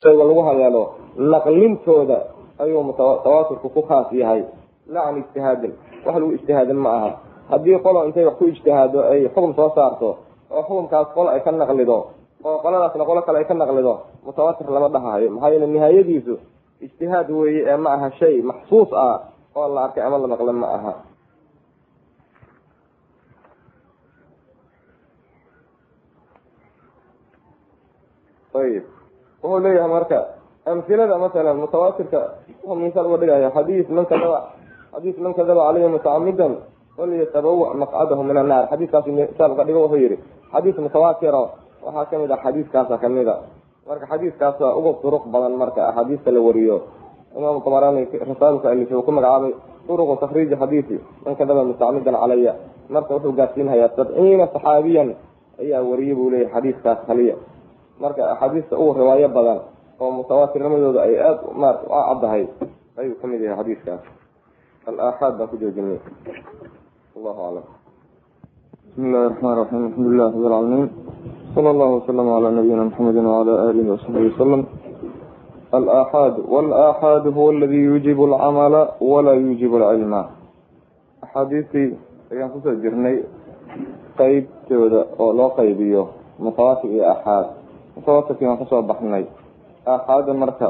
shayga lagu haleelo naqlintooda ayuu tawaaturku ku khaas yahay la can ijtihaadin wax lagu ijtihaadin ma aha haddii qolo intay wax ku ijtihaado ay xukum soo saarto oo xukumkaas qolo ay ka naqlido oo qoladaasna qolo kale ay ka naqlido mutawaatir lama dhahayo maxaa yeele nihaayadiisu ijtihaad weeye ee ma aha shay maxsuus ah oo la arkay ama la naqle ma aha ayib wuxuu leeyahay marka amhilada masalan mutawaatirka wuxuu misaal uga dhigaya xadiis man kadaba xadiis man kadaba caleyhi mutacamidan falyatabawa maqcadahu min annaar xadiiskaas misaal uga dhigo wuxuu yihi xadiis mutawaatiro waxaa kamid ah xadiiskaasa kamid a marka xadiiskaasa uga duruq badan marka axaadiista la wariyo imaam tabarani risaalka alifay uu ku magacaabay duruqu takriiji xadiisi man kadaba mutacamidan calaya marka wuxuu gaarsiinhayaa sabciina saxaabiyan ayaa wariyay buu leeyahy xadiiskaas kaliya marka axaadiista ugu riwaayo badan oo mutawaatirnimadooda ay aada marat u caddahay ayuu kamid yahay xadiiskaas alaaxaad baan ku joojinay allahu aclam bismi illahi raxmaan raxiim alxamdulilah rabi alcaalamiin sala allahu wasalam calaa nabiyina maxamedi wacala alihi wasaxbihi wasalam alaaxaad walaaxaadu huwa aladi yuujibu alcamala walaa yuujibu alcilma axaadiistii ayaan kusoo jirnay qeybtooda oo loo qaybiyo mutawaatir iyo aaxaad mutawaatirkii waan kasoo baxnay aaxaada marka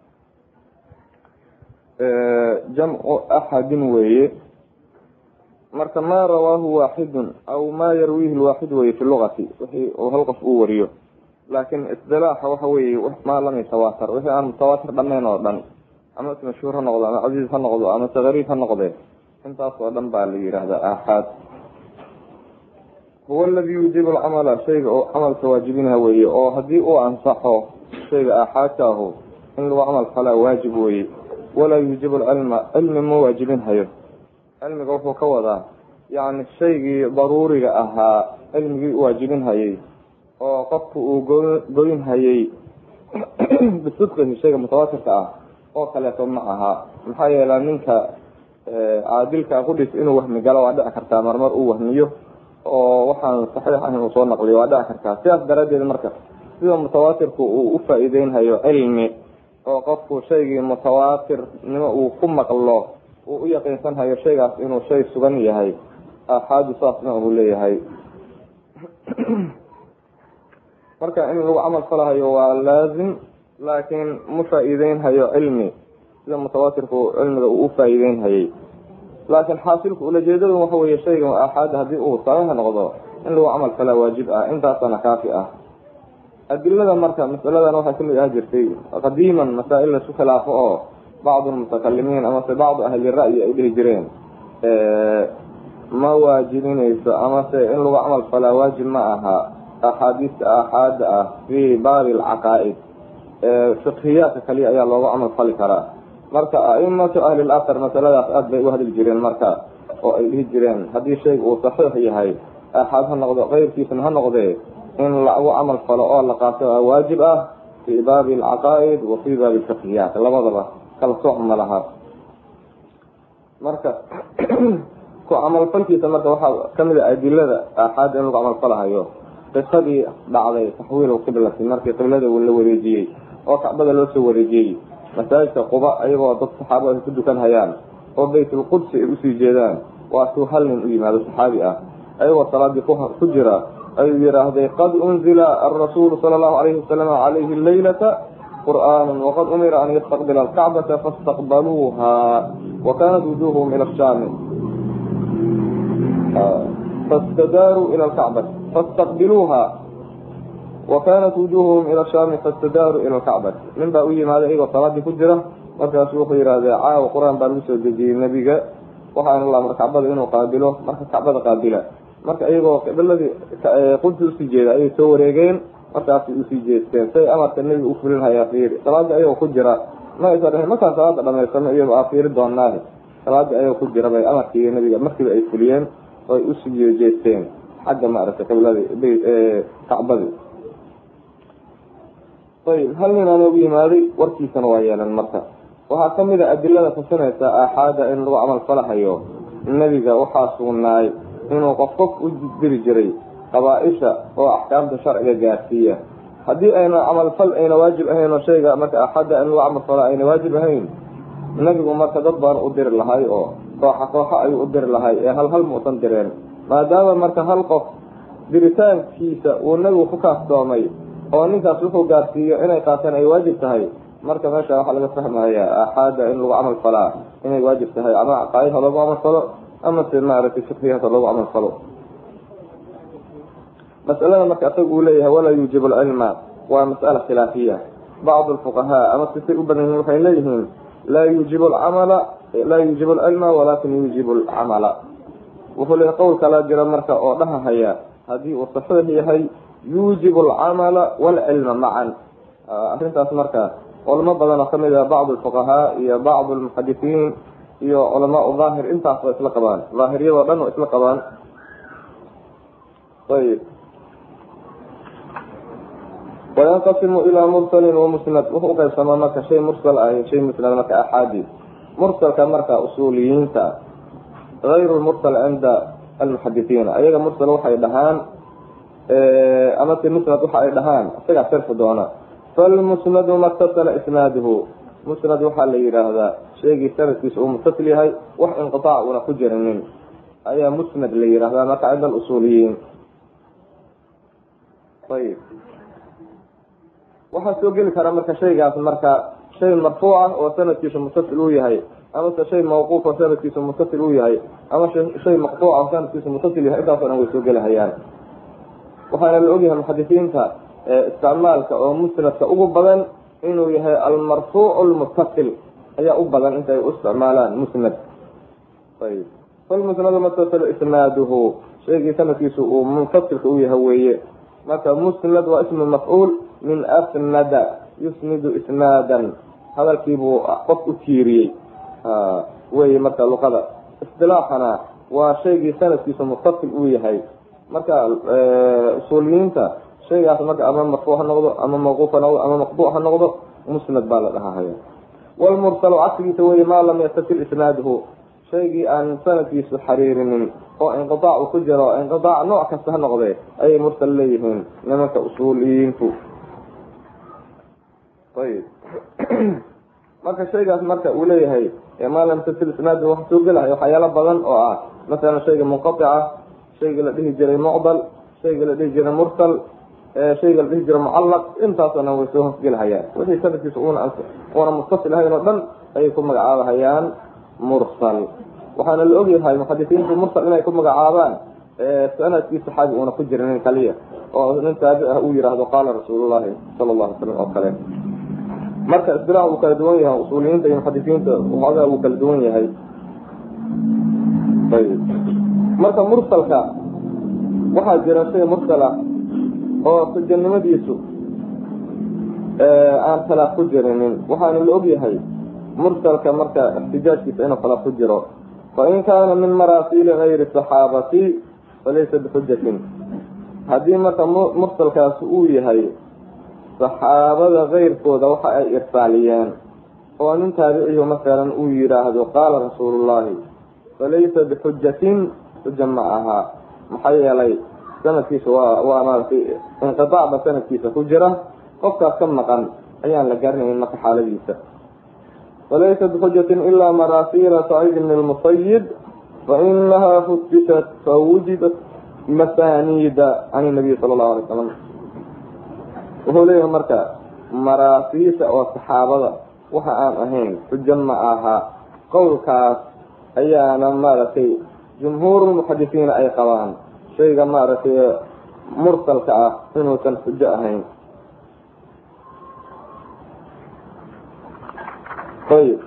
jamcu axadin weeye marka maa rawaahu waaxidun aw maa yarwiihi lwaaxid weye fi lugati wixii uu hal qof uu wariyo laakin isdilaaxa waxa weeye maa lam yatawaatar wixii aan mutawaatir dhamayn oo dhan ama is mashhuur ha noqdo ama casiiz ha noqdo ama se gariib ha noqde intaas oo dhan baa la yihahdaa aaxaad huwa aladi yuujibu alcamala shayga oo camalka waajibinha weeye oo haddii uu ansaxo shayga aaxaadka ahu in lagu camal falaa waajib weeye walaa yuujibu alcilma cilmi ma waajibin hayo cilmiga wuxuu ka wadaa yacni shaygii daruuriga ahaa cilmigii uwaajibin hayay oo qofku uu go goyn hayay bisidqihi shayga mutawaatirka ah oo kaleeto ma aha maxaa yeela ninka caadilka qudhis inuu wahmi galo waa dhici kartaa marmar uu wahmiyo oo waxaan saxiix ahayn uu soo naqliyo waa dhici kartaa sidaas daraaddeed marka sida mutawaatirku uu u faa-iideynhayo cilmi oo qofku shaygii mutawaatirnimo uu ku maqlo uu u yaqiinsanhayo shaygaas inuu shay sugan yahay aaxaadu saasna uu leeyahay marka in lagu camal falahayo waa laazim laakiin ma faa-iideynhayo cilmi sida mutawaatirku cilmiga uu u faa-iideynhayay laakiin xaasilku ulajeedadu waxa weeye shayga aaxaada haddii uu saxiix noqdo in lagu camal falaa waajib ah intaasana kaafi ah adilada marka masaladan waxay kamid ah jirtay qadiiman masaa-il laisku khilaafo oo bacdu lmutakalimiin amase bacdu ahli ra'yi ay dhihi jireen ma waajibinayso amase in lagu camal falaa waajib ma aha axaadiista aaxaada ah fi baabi alcaqaa-id fiqhiyaadka kaliya ayaa loogu camal fali karaa marka aimatu ahli lasar masaladaas aada bay u hadli jireen marka oo ay dhihi jireen haddii shayga uu saxiix yahay aaxaad ha noqdo keyrkiisana ha noqdee in lagu camal falo oo la qaato a waajib ah fi baabi alcaqaa-id wa fi baabi alfiqhiyaat labadaba kala sooc ma laha marka ku camalfalkiisa marka waxaa kamid a adilada aaxaada in lagu camalfalahayo qisadii dhacday taxwiil qiblati markii qiblada la wareejiyey oo kacbada loo soo wareejiyey masaajidka quba ayagoo dad saxaaba ay ku dukan hayaan oo baytulqudsi ay usii jeedaan waa suu hal nin u yimaado saxaabi ah ayagoo salaadii ku jira ayuu yidhaahday qad unzila arasuulu sala allahu alayhi wasalam calayhi laylata qur'aanu waqad umira an yastaqbila alkacbata faاstaqbaluuha wa kanat wujuhum ila shaami fastadaaruu ila lkacbati faاstaqbiluuha wa kanat wujuhuhum ila shaami fastadaaruu ila lkacbati nin baa u yimaaday iyagoo salaadii ku jira markaasu wuxuu yidhahdee caawa qur-aan baa lagu soo dejiyey nebiga waxaana la amray kacbada inuu qaabilo marka kacbada qaabila marka iyagoo qibladii qudsi usii jeeda ayay soo wareegeen markaasay usii jeesteen say amarka nebiga u fulin hayaa fiiri salaadii ayagoo ku jira ma aysa dhahin markaan salaada dhamaysano iyado aa fiiri doonaahi salaadii ayagoo ku jira bay amarkii nebiga markiiba ay fuliyeen oo ay usii jeesteen xagga maaragtay qibladi kacbadii ayib hal nin aan ugu yimaaday warkiisana waa yeelan marka waxaa kamid a adilada tusinaysa aaxaada in lagu camal falahayo nebiga waxaa sugnaay inuu qof qof u diri jiray qabaa-isha oo axkaamta sharciga gaarsiiya haddii ayna camalfal ayna waajib ahayn oo shayga marka axadda in lagu camalfalo ayna waajib ahayn nebigu marka dad baan u diri lahay oo kooxa kooxa ayuu u diri lahay ee hal hal muusan direen maadaama marka hal qof diritaankiisa uu nebigu ku kaaftoomay oo ninkaas wuxuu gaarsiiyo inay qaateen ay waajib tahay marka meesha waxaa laga fahmaya axaada in lagu camal falaa inay waajib tahay ama caqaa'id ha loogu camal falo ama se maaragtay fiqhigaas ha loogu camal falo masalada marka asaga uu leeyahay walaa yuujibu alcilma waa mas'ala khilaafiya bacdu alfuqahaa ama sisay u badan yihiin waxay leeyihiin laa yuujibu alcamala laa yuujibu alcilma walaakin yuujibu alcamala wuxuu leeyahay qowl kala jira marka oo dhahahaya haddii uu saxiix yahay yuujibu alcamala waalcilma macan arrintaas marka culamo badan oo kamid ah bacdu alfuqahaa iyo bacdu almuxadisiin iyo culamaa daahir intaas waa isla qabaan daahiriyadoo dhan waa isla qabaan ayib wayanqasimu ilaa mursalin wamusnad wuxuu uqaybsamaa marka shay mursal ah iyo shay musnad marka axaadi mursalka marka usuuliyiinta hayru lmursal cinda almuxadisiina ayaga mursal waxay dhahaan ama se musnad waxa ay dhahaan isagaa sharfi doona falmusnadu matasala isnaaduhu musnad waxaa la yidhaahdaa shaygii sanadkiisa uu mutasil yahay wax inqitaac una ku jirinin ayaa musnad la yidhahdaa marka cinda alusuuliyiin ayib waxaa soo geli kara marka shaygaas marka shay marfuuc ah oo sanadkiisu mutasil uu yahay amase shay mawquuf oo sanadkiisu mutasil uu yahay ama shay maqtuuc oo sanadkiisu mutasil yahay intaas o dhan way soo gelihayaan waxaana la ogyahay muxadisiinta isticmaalka oo musnadka ugu badan inuu yahay almarfuuc lmutasil ayaa u badan intay u isticmaalaan musnad ayb falmusnadu matasil isnaaduhu shaygii sanadkiisu uu munfasilka u yahay weeye marka musnad waa ismu mafcuul min asnada yusnidu isnaadan hadalkiibuu qof u tiiriyey wey marka luqada istilaaxana waa shaygii sanadkiisu mutasil uu yahay marka usuuliyiinta shaygaas marka ama marfuuc ha noqdo ama mawquuf ha noqdo ama maqduuc ha noqdo musnad baa la dhahahaya walmursalu cagsigiisa weye maa lam yastasil isnaaduhu shaygii aan sanadkiisu xariirinin oo inqitaac uu ku jiro inqitaac nooc kasta ha noqdee ayay mursal leeyihiin nimanka usuuliyiintu ayib marka shaygaas marka uu leeyahay maa lam yastasil isnaaduhu waxa soo gelahay waxyaalo badan oo ah masalan shayga munqatica shayga la dhihi jiray mucdal shayga la dhihi jiray mursal shayga la dhihi jiray mucallaq intaasoo dhan way soo hosgelahayaan wixii sanadkiisa una una mustasil ahayn oo dhan ayay ku magacaabahayaan mursal waxaana la ogyahay muxadisiintu mursal inay ku magacaabaan sanadkii saxaabi uuna ku jirinin kaliya oo nin taabic ah uu yidhaahdo qaala rasuulullahi sala allahu alay slam oo kale marka istilaax wuu kala duwan yahay usuuliyiinta iyo muxadisiinta waxoogaa wuu kala duwan yahay ayb marka mursalka waxaa jira shay mursal ah oo sujanimadiisu aan khilaaf ku jirinin waxaana la ogyahay mursalka marka ixtijaajkiisa inuu khilaaf ku jiro fain kaana min maraasiili gayri saxaabati falaysa bixujatin haddii marka mursalkaasi uu yahay saxaabada keyrkooda waxa ay irsaaliyeen oo nin taabiciyu masalan uu yidhaahdo qaala rasuulullahi falaysa bixujatin xuja ma aha maxaa yeelay sanadkiisa waa waa maaragtay inqitaac ba sanadkiisa ku jira qofkaas ka maqan ayaan la garanayn marka xaaladiisa falaysa bixujatin ilaa maraasiila saciid bn lmusayib fainaha futishat fawujidat masanida can nabiy sala allahu alay salam wuxuu leeyahay marka maraasiisha oo saxaabada waxa aan ahayn xujo ma aha qowlkaas ayaana maaragtay jumhuurulmuxadisiina ay qabaan shayga maaragtay mursalka ah inuusan xujo ahayn ayib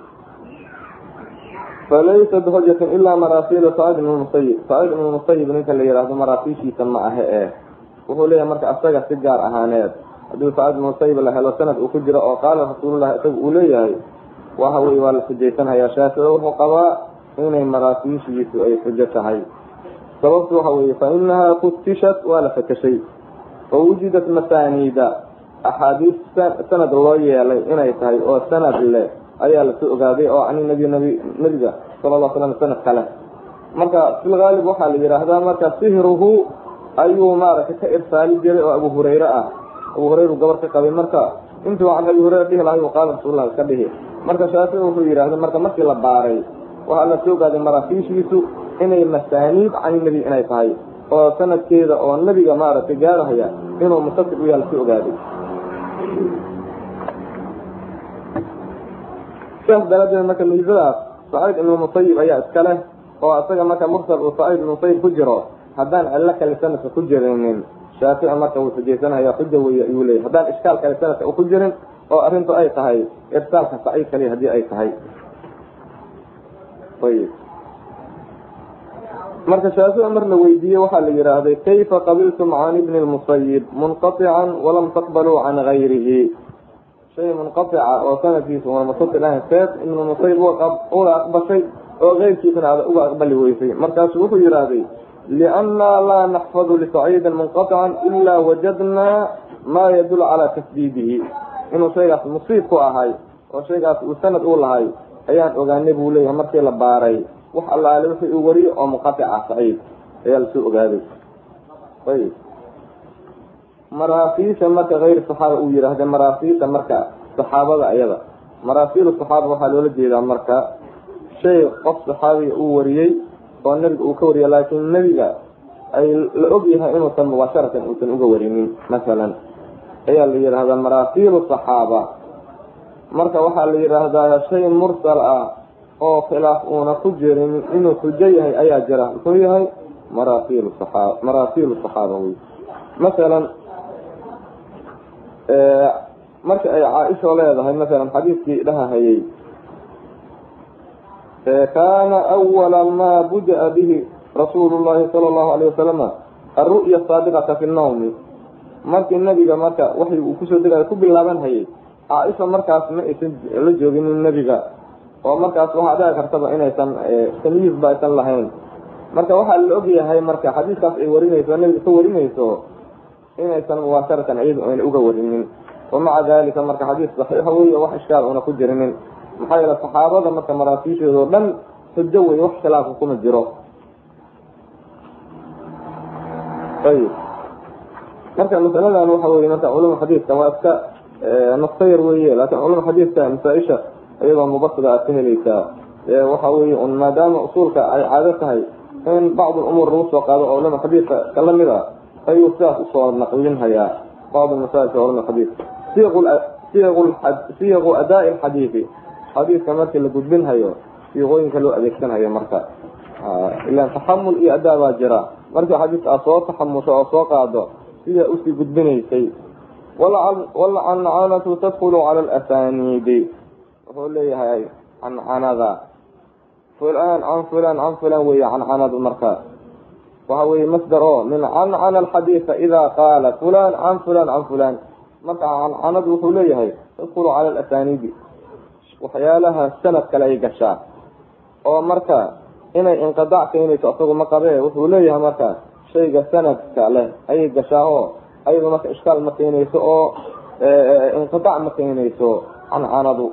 falaysa bixujatin ilaa maraasiila sacid ibn musayib sacid ibn musayib ninka la yidhaahdo maraasiishiisa ma ahe eh wuxuu leeyahay marka asaga si gaar ahaaneed haddii sacid ibn musayib la helo sanad uu ku jiro oo qaala rasuulullahi isaga uu leeyahay waxa weye waa la xujaysanhayaa shaafici wuxuu qabaa inay maraasiishiisu ay xujo tahay sababtu waxa weeye fa inahaa futishat waa la fakashay fa wujidat masaaniida axaadiis sanad loo yeelay inay tahay oo sanad leh ayaa lasoo ogaaday oo cani nabi nabi nabiga sala alla slam sanad kale marka fil haalib waxaa la yidhaahdaa marka sihruhu ayuu maaragtay ka irsaali jiray oo abu hurayre ah abu hureyru gabar ka qabay marka intuu can abi hureyra dhihi lahay qaala rasuullah iska dhihi marka shaafici wuxuu yidhaahday marka markii la baaray waxaa la soo gaaday maraakiishiisu inay masaaniid can nebi inay tahay oo sanadkeeda oo nebiga maaragtay gaarahaya inuu mutasib u yaala si ogaaday sidaas daraaddeed marka miisadaas saciid ibnu musayib ayaa iska leh oo isaga marka mursal uu saciid ibnu musayib ku jiro haddaan cillo kale sanadka ku jirinin shaafici marka wuu xujaysanaya xuja weeye ayuu leeyahy haddaan ishkaal kale sanadka u ku jirin oo arrintu ay tahay irsaalka saciid kaliya haddii ay tahay ayib marka shaafici mar la weydiiyey waxaa la yidhaahday kayfa qabiltum can ibni lmusayib munqatican walam taqbaluu can gayrihi shay munqatica oo sanadkiisa una mutasil ahayn seed ibnu musayib uga aqbashay oo keyrkiisana ada uga aqbali weysay markaasu wuxuu yidhaahday liannaa laa naxfadu lisaciidin munqatican ilaa wajadnaa maa yadul calaa tasdiidihi inuu shaygaas musiib ku ahay oo shaygaas uu sanad u lahay ayaan ogaanay buu leeyahay markii la baaray wax allaale wixii uu wariyo oo munqatica saciid ayaa lasoo ogaaday ayb maraasiisha marka kayr saxaaba uu yidhaahda maraasiisha marka saxaabada ayada maraasiil saxaaba waxaa loola jeedaa marka shay qof saxaabiga uu wariyey oo nebiga uu ka wariya laakiin nebiga ay la og yahay inuusan mubaasharatan uusan uga warinin masalan ayaa la yidhaahdaa maraasiilu saxaaba marka waxaa la yidhaahdaa shay mursal ah oo khilaaf uuna ku jirin inuu xujo yahay ayaa jira muxuu yahay maraasiil saxaab maraasiilu saxaaba wey masalan marka ay caaisha leedahay masalan xadiidkii dhahahayey kaana awala maa buda-a bihi rasuulu llahi sala allahu alayh wasalama alru'ya saadiqata fi nnawmi markii nebiga marka waxay uu kusoo degayo ku bilaaban hayay caaisha markaas ma aysan la jooginin nebiga oo markaas waxaa dhici kartaba inaysan tamyiis ba aysan lahayn marka waxaa la ogyahay marka xadiiskaas ay warinayso nebiga ka warinayso inaysan mubaasharatan iyadu ayna uga warinin wamaca dalika marka xadiis saxiixa wey wax ishkaal una ku jirinin maxaa yeele saxaabada marka maraasiisheedoo dhan xujo wey wax khilaafa kuma jiro ayib marka masaladan waxa weye marka culama xadiiska waa iska nastayar weye laakin culama xadiiska masaa-isha iyadoo mubasida aad ka heleysaa waxa weye un maadaama usuulka ay caado tahay in bacd umuur lagu soo qaado oo culama xadiiska ka lamid a ayuu sidaas usoo naqlinhayaa bacd masaa'ilka culama xadiiska siyaqu adaa lxadiidi xadiiska markii la gudbinhayo siiqooyinka loo adeegsanhayo marka ilaan taxamul iyo adaa baa jira markii xadiiska aad soo taxamusho oo soo qaado sidaa usii gudbinaysay walcancanatu tadkulu cala alasaniidi wuxuu leeyahay cancanada fulan can fulan can fulan weeye cancanadu marka waxa weye masdar oo min cancana alxadiida ida qaala fulan can fulan can fulan marka cancanadu wuxuu leeyahay tadkulu cala alasaniidi waxyaalaha sanad kale ay gashaa oo marka inay inqidaac keenayso isagu ma qabee wuxuu leeyahay marka shayga sanadka leh ayay gashaa oo ayadu marka ishkaal ma keenayso oo inqidaac ma keenayso cancanadu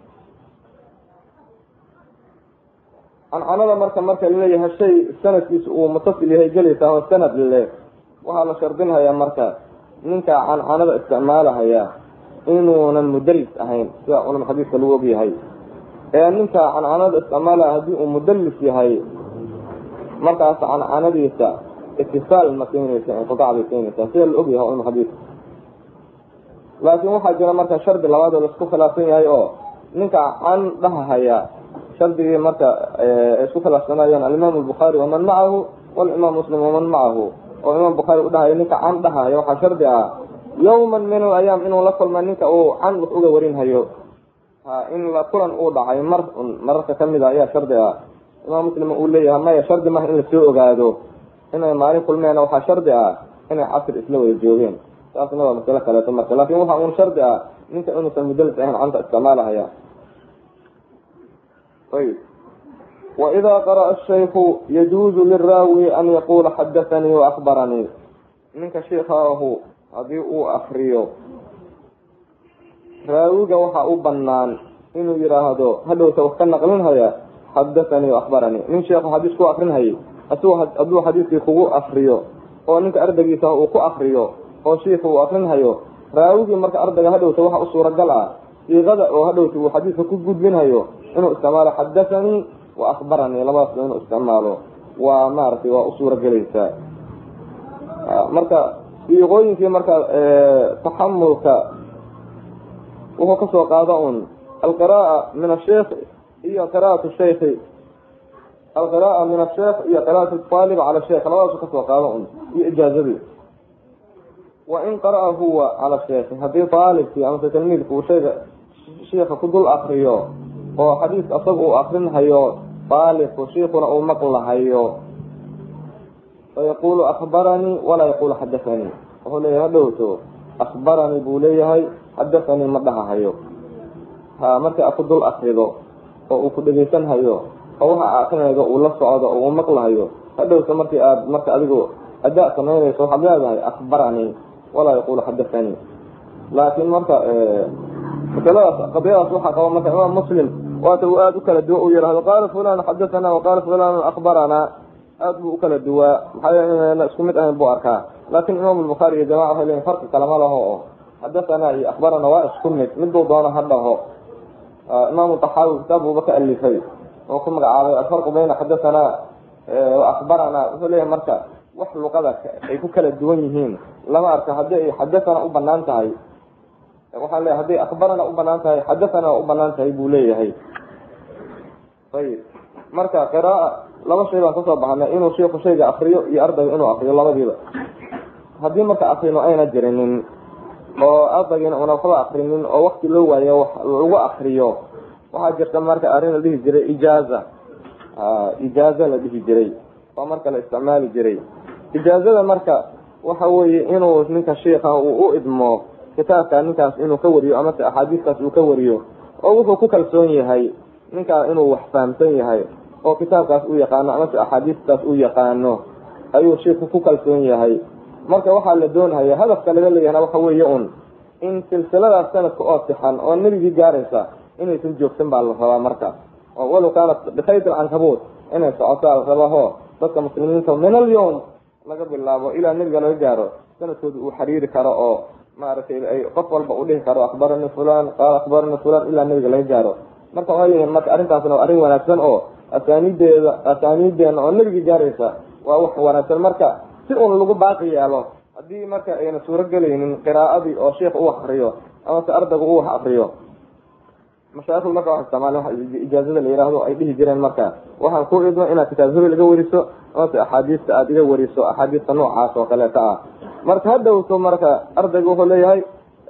cancanada marka marka laleeyahay shay sanadkiisa uu mutasil yahay gelaysaa oo sanad leh waxaa la shardinhayaa marka ninka cancanada isticmaalahaya inuunan mudalis ahayn sida culama xadiiska lagu ogyahay ee ninka cancanada isticmaalaya haddii uu mudalis yahay markaas cancanadiisa itisaal ma keenaysa inqidaac bay keenaysaa sida la ogyahay culama xadiiska laakiin waxaa jira marka shardi labaad oo laisku khilaafsan yahay oo ninka can dhahahaya shardigii marka isku khilaafsanayaan alimaam albukhaari waman macahu walimaam muslim waman macahu oo imaam bukhaari u dhahaya ninka can dhahaya waxaa shardi ah yawman min alayaam inuu la kulma ninka uu can wax uga warinhayo ha in la kulan uu dhacay mar mararka kamid a ayaa shardi ah imaam muslim uu leeyahay maya shardi maha in lasoo ogaado inay maalin kulmeen waxaa shardi ah inay casr isla wada joogeen taasna waa masalo kaleeto marka laakin waxa un shardi ah ninka inuusan mudalis ahayn canta isticmaalahaya ayb وإذا قرأ الشيخ يجوز للراوي أن يقول حدثني وأخبرني منك شيخه hadii uu akriyo raawiga waxa u banaan inuu yidhaahdo hadhowta wax ka naqlinhaya xadathanii akhbaranii nin sheekhu xadiis ku akrinhayay asuu hadduu xadiiskii kugu akriyo oo ninka ardaygiisa uu ku akriyo oo shiika uu akrinhayo raawigii marka ardayga hadhowta waxa u suuragal ah siiqada oo hadhowta uu xadiidka ku gudbinhayo inuu isticmaalo xadathanii wa akhbaranii labadaasba inuu isticmaalo waa maaragtay waa u suuragelaysaa marka siiqooyinkii marka taxamulka wuxuu kasoo qaada un alqira'a min asheikh iyo qira'at shaykhi alqira'a min asheikh iyo qira'at aalib cala sheikh labadaasu kasoo qaada un iyo ijaazadii wa in qara'a huwa cala sheikhi haddii aalibkii amase tilmiidku uu shayga shiika ku dul akriyo oo xadiis asaga uu akrinhayo aalibku shiikuna uu maqlahayo fayaqulu akbaranii walaa yaqulu xadathanii wuxuu leeyahay hadhowto akbaranii buu leeyahay xadathanii ma dhahahayo ha markii a ku dul akrido oo uu ku dhegeysanhayo oo waxa akrinaydo uu la socdo oo uu maqlahayo hadhowto markii aad marka adigu adaa samaynayso waxaad leedahay akbaranii walaa yaqulu xadathanii laakiin marka masaladaas qadiyadaas waxaa qaba marka imaam muslim waata uu aada u kala duwa uu yihahdo qaala fulan xadathana waqaala fulan akbarana aada buu ukala duwaa maxaa yeele inayna isku mid ahayn buu arkaa laakin imaam lbukhaari iyo jamaca waxay leeyihin farqi kalama laho oo xadathana iyo akbarana waa isku mid miduu doono ha dhaho imaamu taxaawi kitaab buuba ka alifay oo ku magacaabay alfarqu bayna xadathana wa akbarana wuxuu leeyahay marka wax luqada ay ku kala duwan yihiin lama arka haddii ay xadathana u banaan tahay waxaan leeyahay hadday akbarana u banaan tahay xadathana waa u banaan tahay buu leeyahay ayib marka qiraaa laba shay baan kasoo baxnay inuu shiiku shayga akriyo iyo ardayga inuu akriyo labadiiba haddii marka akrino ayna jirinin oo ardaygiina una waxba akrinin oo wakti loo waayo wax lagu akriyo waxaa jirta marka arrin la dhihi jiray ijaaza ijaaza la dhihi jiray oo marka la isticmaali jiray ijaazada marka waxa weeye inuu ninka shiika uu u idmo kitaabka ninkaas inuu ka wariyo amase axaadiistaas uu ka wariyo oo wuxuu ku kalsoon yahay ninkaa inuu wax fahamsan yahay oo kitaabkaas u yaqaano amase axaadiistaas u yaqaano ayuu shiiku ku kalsoon yahay marka waxaa la doonhaya hadafka laga leeyahna waxa weeye un in silsiladaas sanadka oo sixan oo nebigii gaaraysa inaysan joogsan baa la rabaa marka oo walow kaanat bikayt alcankabuut inay socotaa la rabaho dadka muslimiinta min alyawm laga bilaabo ilaa nebiga laga gaaro sanadkooda uu xiriiri karo oo maaragtay ay qof walba u dhihi karo akbarani fulan qaala akbarani fulan ilaa nebiga laga gaaro marka waxay leeyihin marka arrintaasna waa arrin wanaagsan oo asaaniideeda asaaniideena oo nebigii gaaraysa waa wax wanaagsan marka si un lagu baaqi yeelo haddii marka ayna suuro gelaynin qiraa'adii oo sheikh u akriyo amase ardaygu u wax akriyo mashaaikhdu marka wax isticmaaleen wax ijaazada la yihahdo ay dhihi jireen marka waxaan ku idmo inaad kitaab hebel iga wariso amase axaadiista aada iga wariso axaadiista noocaas oo kaleeta ah marka hadhowto marka ardaygu wuxuu leeyahay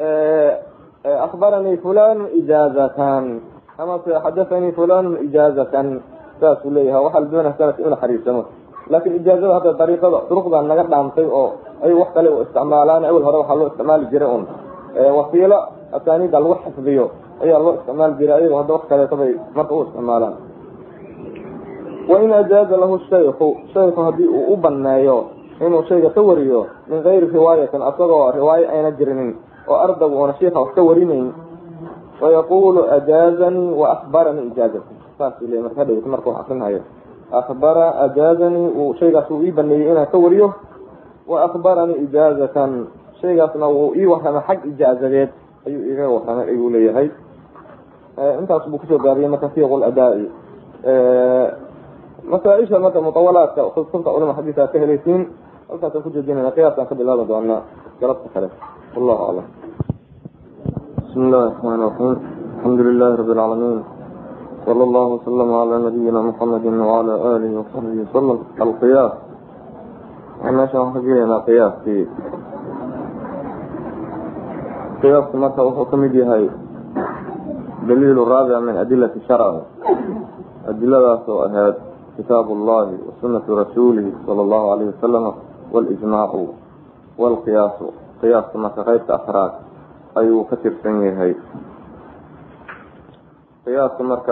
akbaranii fulan ijaazatan amase xadathanii fulan ijaazatan saasuu leeyahay waxaa la doonaya sanadka inuu xariirsamo laakin ijaazada hadda dariiqada duruqdan naga dhaamtay oo ay wax kale u isticmaalaan awel hore waxaa loo isticmaali jiray un wasiilo asaaniida lagu xifdiyo ayaa loo isticmaali jiray ayago hadda wax kaleeto bay marka u isticmaalaan wain ajaaza lahu shayku shayku haddii uu u baneeyo inuu shayga ka wariyo min gayri riwaayatin asagoo riwaayo ayna jirinin oo ardaygu una shiika wax ka warinayn fayaqulu ajaazanii wa akbaranii ijaazati saasuu leey marka hadhowt marka wax akrinhayo akbara ajaazanii uu shaygaas uu ii baneeyey inaan ka wariyo wa akbaranii ijaazatan shaygaasna wuu ii warramay xag ijaazadeed ayuu iga warramay ayuu leeyahay intaas buu kusoo gaabiyey marka fiiq ladaa'i masaaisha marka mutawalaadka kutubta culama xadiisa aad ka helaysiin halkaasaan ku joojinayna qiyaaskaan ka bilaabi doonaa galabta kale wallahu aclam bismi illahi raxmaan raxiim alxamdu lilahi rabi alcaalamiin sala allahu wasalama calaa nabiyina muxamedi wacala aalihi wasaxbihi wasalam alqiyaas meeshaan waxaan ka gelaynaa qiyaaskii qiyaasku marka wuxuu kamid yahay daliil raabic min adilati sharci adiladaas oo ahayd kitaab اllahi wasunatu rasuulihi sala allahu alayhi wasalam walijmaacu walqiyaasu qiyaaska marka qeybta afraad ayuu ka tirsan yahay qiyaaska marka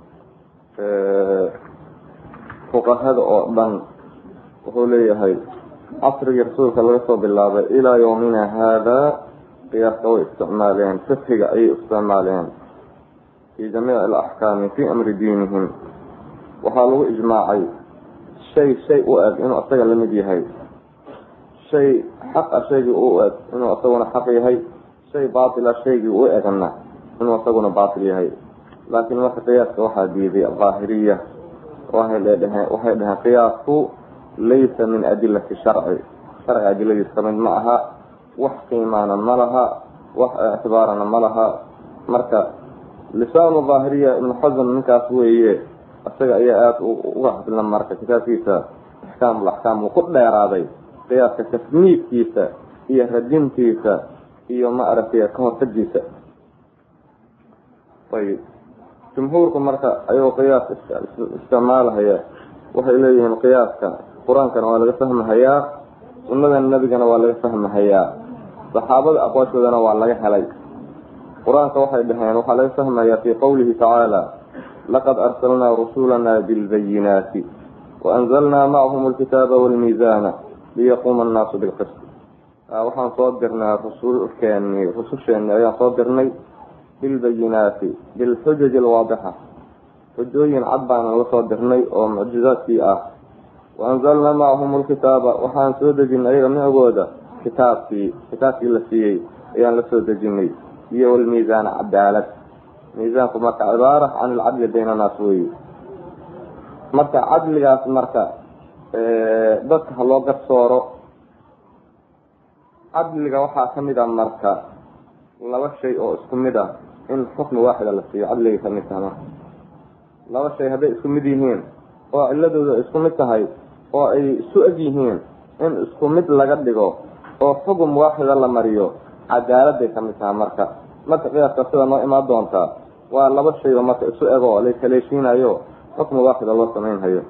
fuqahada oo dhan wuxuu leeyahay casrigii rasuulka laga soo bilaabay ilaa yawmina haada qiyaaska way isticmaaleen fiqiga ayay isticmaaleen fi jamiici alaxkaami fi amri diinihim waxaa lagu ijmaacay shay shay u eg inuu asaga lamid yahay shay xaq a shaygii u eg inuu isaguna xaq yahay shay baatila shaygii u egna inuu isaguna baatil yahay laakiin marka qiyaaska waxaa diiday daahiriya waxay dheheen waxay dheheen qiyaasku laysa min adilati sharci sharci adiladiis kamid ma aha wax qiimaana ma laha wax ictibaarana ma laha marka lisaanu daahiriya ibnu xasan ninkaas weeye isaga ayaa aada uga hadla marka kitaabkiisa axkaamul axkaam uu ku dheeraaday qiyaaska tasniifkiisa iyo radintiisa iyo ma aragtay ka hortagiisa ayib jumhuurku marka ayagoo qiyaas isticmaalahaya waxay leeyihiin qiyaaska qur-aankana waa laga fahmahayaa sunnada nebigana waa laga fahmahayaa saxaabada aqwaashoodana waa laga helay qur-aanka waxay dhaheen waxaa laga fahmayaa fii qowlihi tacaala laqad arsalnaa rusulana bilbayinaati waanzalnaa macahum alkitaaba walmiisaana liyaquuma annaasu bilqist waxaan soo dirnay rusulkeeni rususheeni ayaan soo dirnay bilbayinaati bilxujaji alwaadixa xujooyin cad baana la soo dirnay oo mucjizaadkii ah waanzalnaa macahum alkitaaba waxaan soo dejinay ayaga micgooda kitaabkii kitaabkii la siiyey ayaan la soo dejinay iyo walmiisaana cadaalad miisaanku marka cibaara can ilcadli bayna naas weyi marka cadligaas marka dadka ha loo garsooro cadliga waxaa kamid a marka laba shay oo isku mid ah in xukmi waaxida la siiyo cadligay kamid taha marka laba shay hadday isku mid yihiin oo ciladooda isku mid tahay oo ay isu eg yihiin in isku mid laga dhigo oo xugum waaxida la mariyo cadaaladay kamid taha marka marka qiyaaska sida noo imaan doontaa waa laba shayba marka isu eg oo la kaleeshiinayo xukmi waaxida loo samaynhayo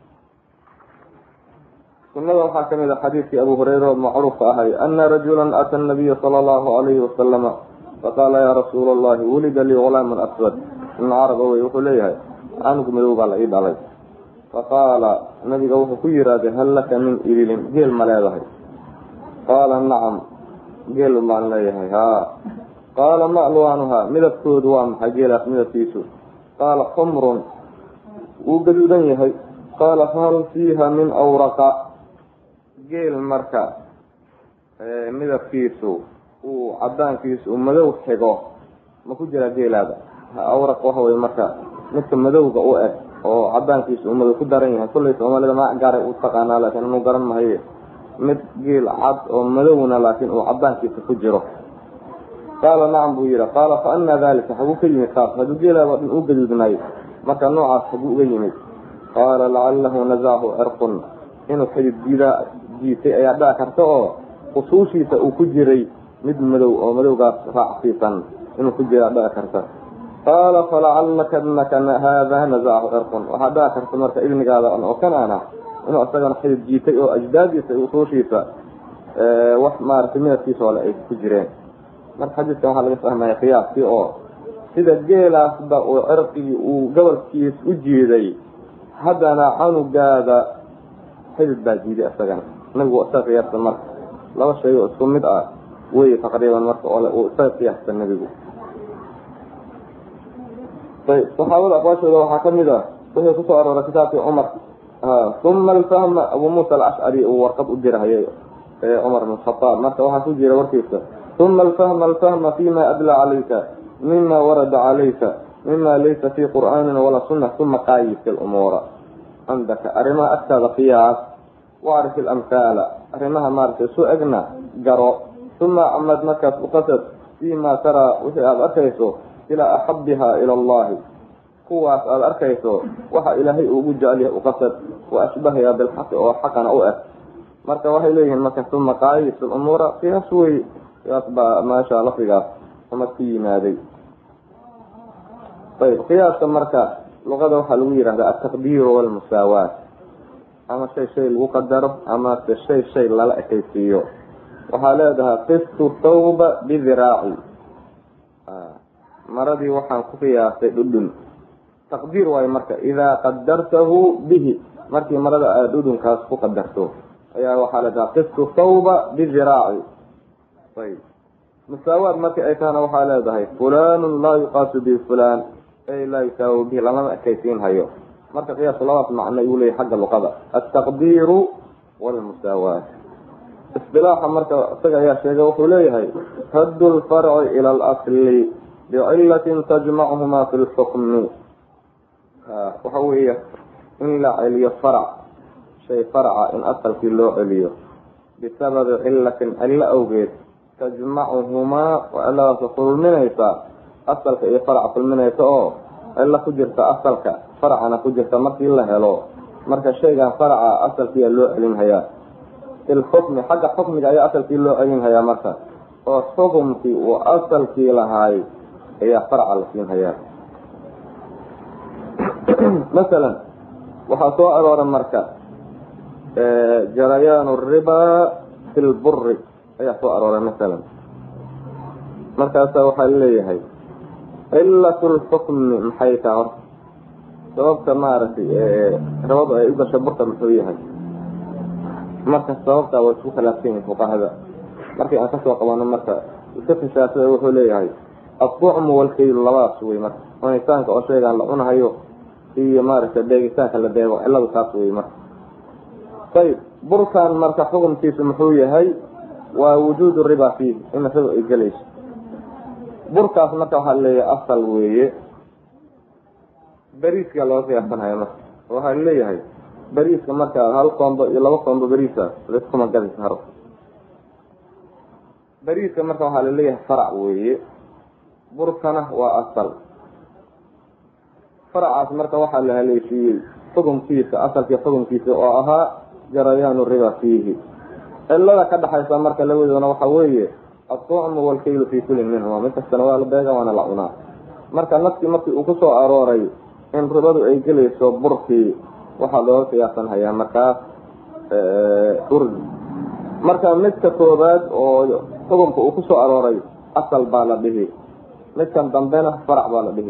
sunada waxaa kamid a xadiidkii abu hureyra oo macruufka ahay ana rajula ata nabiya sala allahu alayhi wasalama faqaala yaa rasuula allahi wulida lii gulaamun aswad ibn carab wey wuxuu leeyahay canug madow baa la ii dhalay faqaala nabiga wuxuu ku yihahday hal laka min ibilin geel ma leedahay qaala nacam geel baan leeyahay haa qaala ma alwaanuhaa midabkoodu waa maxay geelaas midabkiisu qaala xumrun wuu gaduudan yahay qaala fahal fiiha min awraqa geel marka midabkiisu uu cadaankiisu uu madow xigo ma ku jiraa geelaada awraq waxa wey marka midka madowga u eg oo cadaankiisu uu madow ku daran yahay kullay soomaalida ma gaaray u taqaanaa laakiin inuu garan mahaye mid geel cad oo madowna laakiin uu cadaankiisa ku jiro qaala nacam buu yihi qaala fa anaa dalika haguu ka yimid kaas hadduu geelaaba dhan u gaduudnay marka noocaas haguu uga yimid qaala lacalahu nazachu cirqun inuu xidid jiidaa jiitay ayaa dhaci karta oo usuushiisa uu ku jiray mid madow oo madowgaas raacsiisan inuu ku jiraa dhaci karta qaala falacalaka inaka haada nazachu cirqun waxaa dhaci karta marka ibnigaada oo kan ana inuu isagana xidid jiitay oo ajdaadiisa usuushiisa wax maaragtay midabkiisa ole ay ku jireen marka xadiidkan waxaa laga fahmaya qiyaaskii oo sida geelaasba uu cirqigii uu gobolkiis u jiiday haddana canugaada xidid baa jiiday isagana nabigu isaga qiyaasta marka laba shay oo isku mid ah wey taqriiban marka ole uu isaga qiyaasta nebigu ayb saxaabada aqwaashooda waxaa kamid ah wixii kusoo arooray kitaabkii cumar uma alfahma abu muusa alcashcari uu warqad u dirahayay cumar bn khaaab marka waxaa ku jira warkiisa uma alfahma alfahma fima adla calayka mima warada calayka mima laysa fi qur'aanin walaa sunna uma qaayis lumuura cindaka arrimaha agtaada qiyaas wacrif ilamhaala arrimaha maaragtay isu egna garo uma amad markaas uqasad fima taraa wixii aada arkayso ilaa axabiha ila allahi kuwaas aada arkayso waxa ilaahay ugu jecelyahay uqasad wa ashbahayaa bilxaqi oo xaqana u eg marka waxay leeyihiin marka uma qaayis lumuura qiyaas wey qiyaas baa meesha lafdigaas umad ku yimaaday ayb qiyaaska marka luqada waxaa lagu yihahdaa altaqdiiru walmusaawaat ama shay shay lagu qadaro ama se shay shay lala ekaysiiyo waxaa leedahay qistu thawba bidiraaci maradii waxaan ku qiyaastay dhudhun taqdiir waayo marka idaa qadartahu bihi markii marada aada dhudhunkaas ku qadarto ayaa waxaa leedahay qistu thawba bidiraaci ayb musaawaad markii ay tahana waxaa leedahay fulanun laa yuqaasu bihi fulan ay laa yusaawi bihi lamama ekaysiin hayo marka qiyaasku labadaas macno ayuu leeyahy xagga luqada altaqdiiru walmusaawaat isdilaaxa marka isaga ayaa sheegay wuxuu leeyahay raddu lfarci ila alasli bicilatin tajmachumaa fi lxukmi waxa weeye in la celiyo farac shay faraca in asalkii loo celiyo bisababi cilatin cillo awgeed tajmacuhumaa waa ciladaas kulminaysa asalka iyo faraca kulminaysa oo cillo ku jirta asalka faracana ku jirta markii la helo marka shaygan faraca asalkiiyaa loo celinhayaa ilxukmi xagga xukmiga ayaa asalkii loo celinhayaa marka oo xukumkii uu asalkii lahaay ayaa faraca la siinhayaa masalan waxaa soo arooray marka jarayaan ribaa fi lburi ayaa soo arooray masalan markaasa waxaa leeyahay cilat lxukmi maxay taha horta sababta maaragtay rabadu ay u gasho burka muxuu yahay marka sababtaa waa isku khilaafsan yihin fuqahada markii aan kasoo qabano marka fiqi shaafici wuxuu leeyahay adducmu walkaylu labadaas wey marka cunitaanka oo shaygaan la cunahayo iyo maaragtay deegitaanka la deego ciladu taas wey marka ayib burkan marka xukunkiisu muxuu yahay waa wujuudu riba fiih in riba ay gelayso burkaas marka waxaa leeyahay asal weeye beriiska looga qiyaasanhaya marka waxaa leeyahay beriiska marka hal koombo iyo laba koombo beriisa laiskuma gadi karo beriiska marka waxaa laleeyahay farac weeye burkana waa asal faracaas marka waxaa la haleeshiiyey xukunkiisa asalkii xukunkiisa oo ahaa jarayaanu riba fiihi cilada ka dhexaysa marka labadoona waxa weeye adducmu walkaylu fii kulin minhuma mid kastana waa la beega waana la cunaa marka nafkii markii uu kusoo arooray in ribadu ay gelayso burkii waxaa looga qiyaasan hayaa markaas urd marka midka koobaad oo xukunka uu kusoo arooray asal baa la dhihi midkan dambena farac baa la dhihi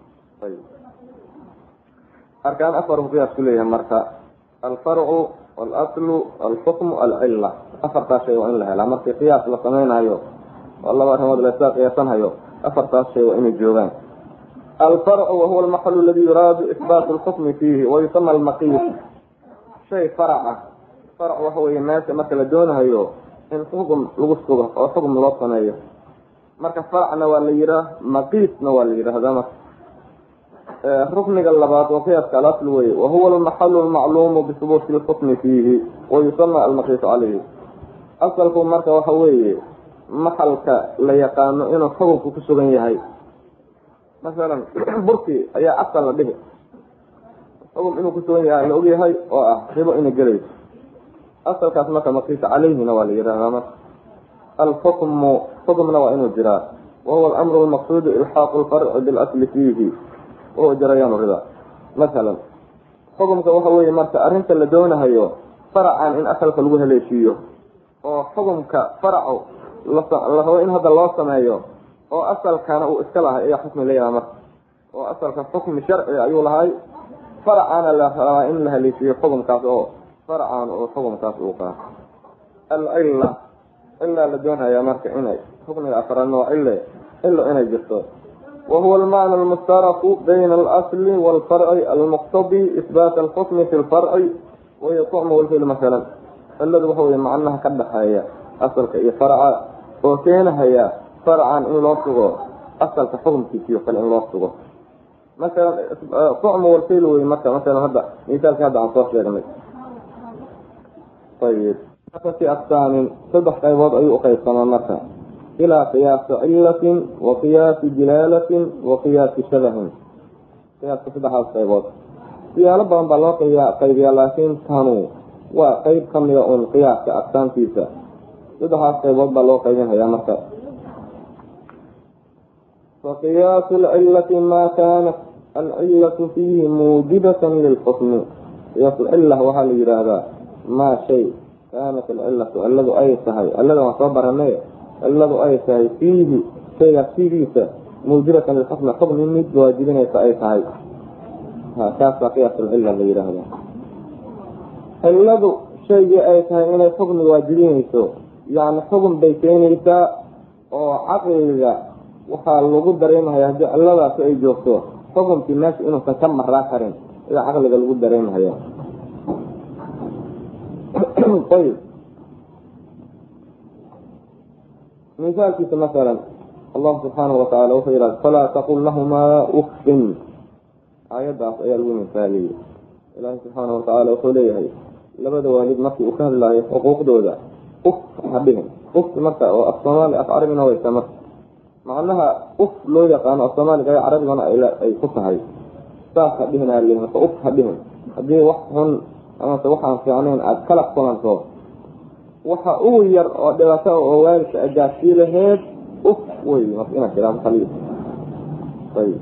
arkaan afar buu qiyaas ku leeyahay marka alfarcu alaslu alxukmu alcila afartaas shay waa in la helaa markii qiyaas la samaynayo oo laba arrimood lasaa qiyaasanhayo afartaas shay waa inay joogaan alfarcu wahuwa almaxalu aladi yuraadu isbaatu lxukmi fiihi wayusama almaqiis shay farac ah farac waxa weeye meesha marka la doonahayo in xukum lagu sugo oo xukum loo sameeyo marka faracna waa la yihaah maqiisna waa la yidhaahdaa marka rukniga labaad waa qiyaaska alasl weye wahuwa almaxalu almacluumu bihubuuti lxukmi fiihi wayusama almaqiisu caleyhi asalku marka waxa weeye maxalka la yaqaano inuu xukunku ku sugan yahay masalan burkii ayaa asal la dhihi xukum inuu kusugan yahay la ogyahay oo ah ribo inay gelayso asalkaas marka maqiisa caleyhina waa la yidhahdaa marka alxukmu xukmna waa inuu jiraa wahuwa alamru lmaqsuudu ilxaaqu lfarci bilasli fiihi wahuwa jarayaan riba masalan xukumka waxa weeye marka arrinta la doonahayo faracan in asalka lagu haleeshiiyo oo xukumka faracu la rabo in hadda loo sameeyo oo asalkana uu iska lahay ayaa xukmi leeyaha marka oo asalka xukmi sharci ayuu lahay faracana la rabaa in la haleeshiiyo xukumkaas oo faracan oo xukumkaas uu qaato alcilla cilaa la doonhayaa marka inay xukmiga afraadna waa cille cilo inay jirto wahuwa almacna almushtaraku bayna alasli walfarci almuqtadi isbaat alxukmi fi lfarci wahiya tucmu walfil masalan ciladu waxa weye macnaha ka dhexeeya asalka iyo faraca oo keenahaya farcan in loo sugo asalka xukumkiisiyo kale in loo sugo masalan tucmu walfil wey marka masalan hadda misaalka hadda aan soo sheegnay ayib fi aqsaamin saddex qaybood ayuu uqaybsamaa marka ilaa qiyaasi cilatin wa qiyaasi jilaalatin wa qiyaasi shabahin qiyaaska saddexdaas qaybood siyaalo badan baa loo qaybiyaa laakiin tanu waa qeyb kamida un qiyaaska aqsaamtiisa saddexdaas qaybood baa loo qaybinhayaa marka fa qiyaasu lcilati maa kaanat alcilatu fiihi muujibatan lilxukmi qiyaasulcila waxaa la yidhaahdaa maa shay kaanat alcilatu cilladu ay tahay cillada waan soo baranay cilladu ay tahay fiihi shaygaas fiigiisa muujibatan lilxukmi xukmi mid waajibinaysa ay tahay kaasaa qiyaasulcila la yidhaahdaa cilladu shaygii ay tahay inay xukmi waajibinayso yacni xukun bay keenaysaa oo caqliga waxaa lagu dareemahaya haddii cilladaasi ay joogto xukunkii meesha inuusan ka maraa karin ayaa caqliga lagu dareemahaya ayb misaalkiisa masalan allahu subxaanahu watacaala wuxuu yidhahda falaa taqul lahumaa uffin aayaddaas ayaa lagu misaaliyey ilaahi subxaanahu watacaala wuxuu leeyahay labada waalid markii uu ka hadlaayo xuquuqdooda uf ha dhihin ufti marka oo af soomaali af carabina waysa marka macnaha uf loo yaqaano af soomaaliga ee carabigana ay ku tahay saas ha dhihin aa marka uf ha dhihin haddii wax xun amase waxaan fiicnayn aada kala kulanto waxa ugu yar oo dhibaato oo waalidka agaasii laheed uf wey marka inaad tiraado kaliya ayb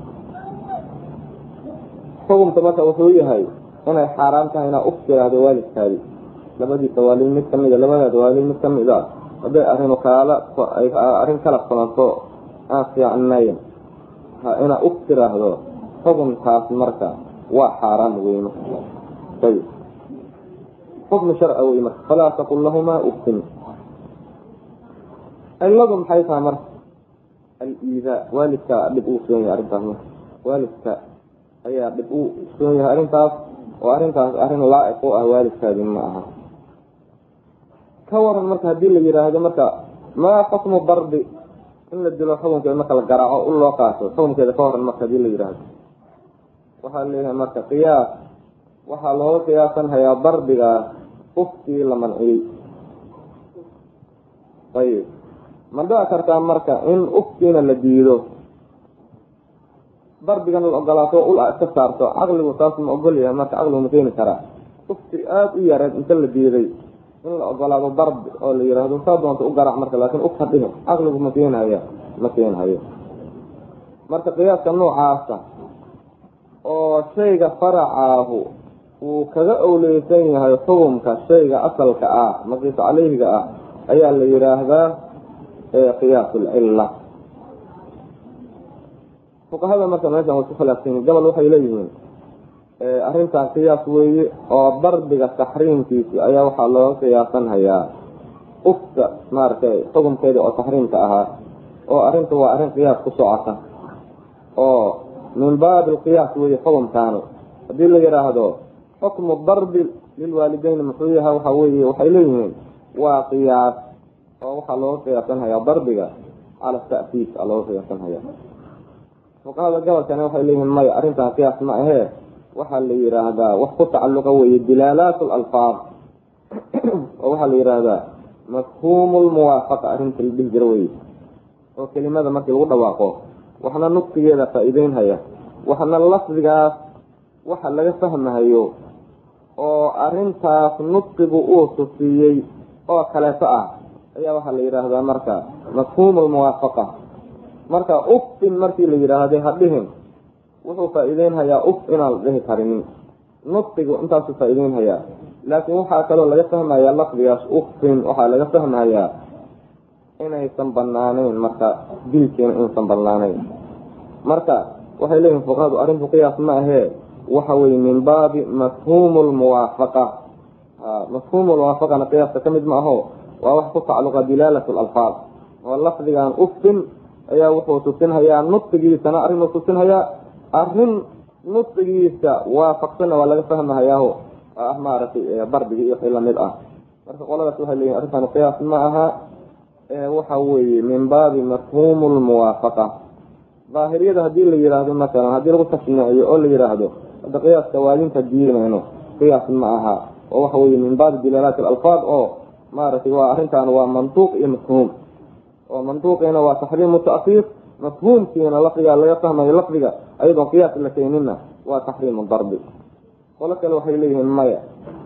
xukumka marka wuxuu yahay inay xaaraan tahay inaa uf tiraahdo waalidkaadi labadiisa waalid mid kamida labadaada waalid mid kamid a hadday arinu kaala arrin kala kulanto aan fiicnayn inaa uf tiraahdo xukunkaas marka waa xaaraan wey marka ayb xukmi sharci wey marka falaa taqul lahumaa ufin ciladu maxay tahay marka al-iidaa waalidka dhib uu soon yahay arrintaas marka waalidka ayaa dhib uu soon yahay arrintaas oo arrintaas arrin laa-iq u ah waalidkaadi ma aha ka waran marka haddii la yidhaahdo marka maa xukmu darbi in la dilo xukunkeeda marka la garaaco u loo qaato xukunkeeda ka waran marka hadii la yidhaahdo waxaa leeyahay marka qiyaas waxaa looga qiyaasan hayaa darbigaas uftii la manciyey ayib ma dhici kartaa marka in uftiina la diido darbigana la ogolaato ul a iska saarto caqligu taas ma ogol yahay marka caqligu ma keeni karaa ufti aada u yareed inta la diiday in la ogolaado darbi oo la yidhaahdo saa doonta u garaac marka laakiin uf hadhihin caqligu ma keenhaya ma keenhayo marka qiyaaska noocaasa oo shayga faracaahu uu kaga owleysan yahay xukumka shayga asalka ah maqiis caleyhiga ah ayaa la yidhaahdaa qiyaas lcilla fuqahada marka meeshan way ku khilaafsanyiin gobol waxay leeyihiin arrintan qiyaas weeye oo darbiga taxriimkiisi ayaa waxaa looga qiyaasan hayaa ufta maaragtay xukumkeeda oo taxriimka ahaa oo arrinta waa arrin qiyaas ku socota oo min baabi alqiyaas weeye xukumkaani haddii la yidhaahdo xukmu darbi lilwaalideyn muxuu yahay waxa weeye waxay leeyihiin waa qiyaas oo waxaa looga qiyaasan hayaa darbiga cala ta'siis aa looga qiyaasan hayaa fuqahada gobolkani waxay leeyihiin maya arrintan qiyaas ma ahee waxaa la yidhaahdaa wax ku tacalluqa weeye dilaalaat alalfaad oo waxaa la yidhaahdaa mafhuumu lmuwaafaqa arrinta la dhihi jira weye oo kelimada markii lagu dhawaaqo waxna nudqigeeda faa-iideynhaya waxna lafdigaas waxa laga fahmahayo oo arrintaas nudqigu uu tusiyey oo kaleeto ah ayaa waxaa la yidhaahdaa marka mafhuumu lmuwaafaqa marka ufin markii la yidhaahday hadhihin wuxuu faa-iideynhayaa uf inaan la dhihi karinin nudqigu intaasuu faa-iideynhayaa laakiin waxaa kaloo laga fahmayaa lafdigaas ufin waxaa laga fahmayaa inaysan banaaneyn marka dilkiina inaysan banaaneyn marka waxay leeyihin fuqahadu arrintu qiyaas ma ahee waxa weye min baabi mafhuumu lmuwaafaqa mafhuumu lmuwaafaqana qiyaaska ka mid ma aho waa wax ku tacalluqa dilaalat lalfaad oo lafdigan ufin ayaa wuxuu tusinhayaa nudqigiisana arrinuu tusinhayaa arrin nudqigiisa waafaqsanna waa laga fahmahayaaho ah maaragtay darbigi iyo wixii lamid ah marka qoladaas waxay leeyihin arrintan qiyaas ma aha waxa weeye min baabi mafhuumu lmuwaafaqa daahiriyada haddii la yidhaahdo masalan haddii lagu tashniiciyo oo la yidhaahdo hadda qiyaaska waadinta diinayno qiyaas ma aha oo waxa weye min baabi dilaalaati alalfaad oo maaragtay waa arrintan waa mantuuq iyo mafhuum oo mantuuqiina waa taxriimu ta'siir mafhuumkiina lafdigaa laga fahmayo lafdiga ayadoon qiyaas la keenina waa taxriimu darbi qolo kale waxay leeyihiin maya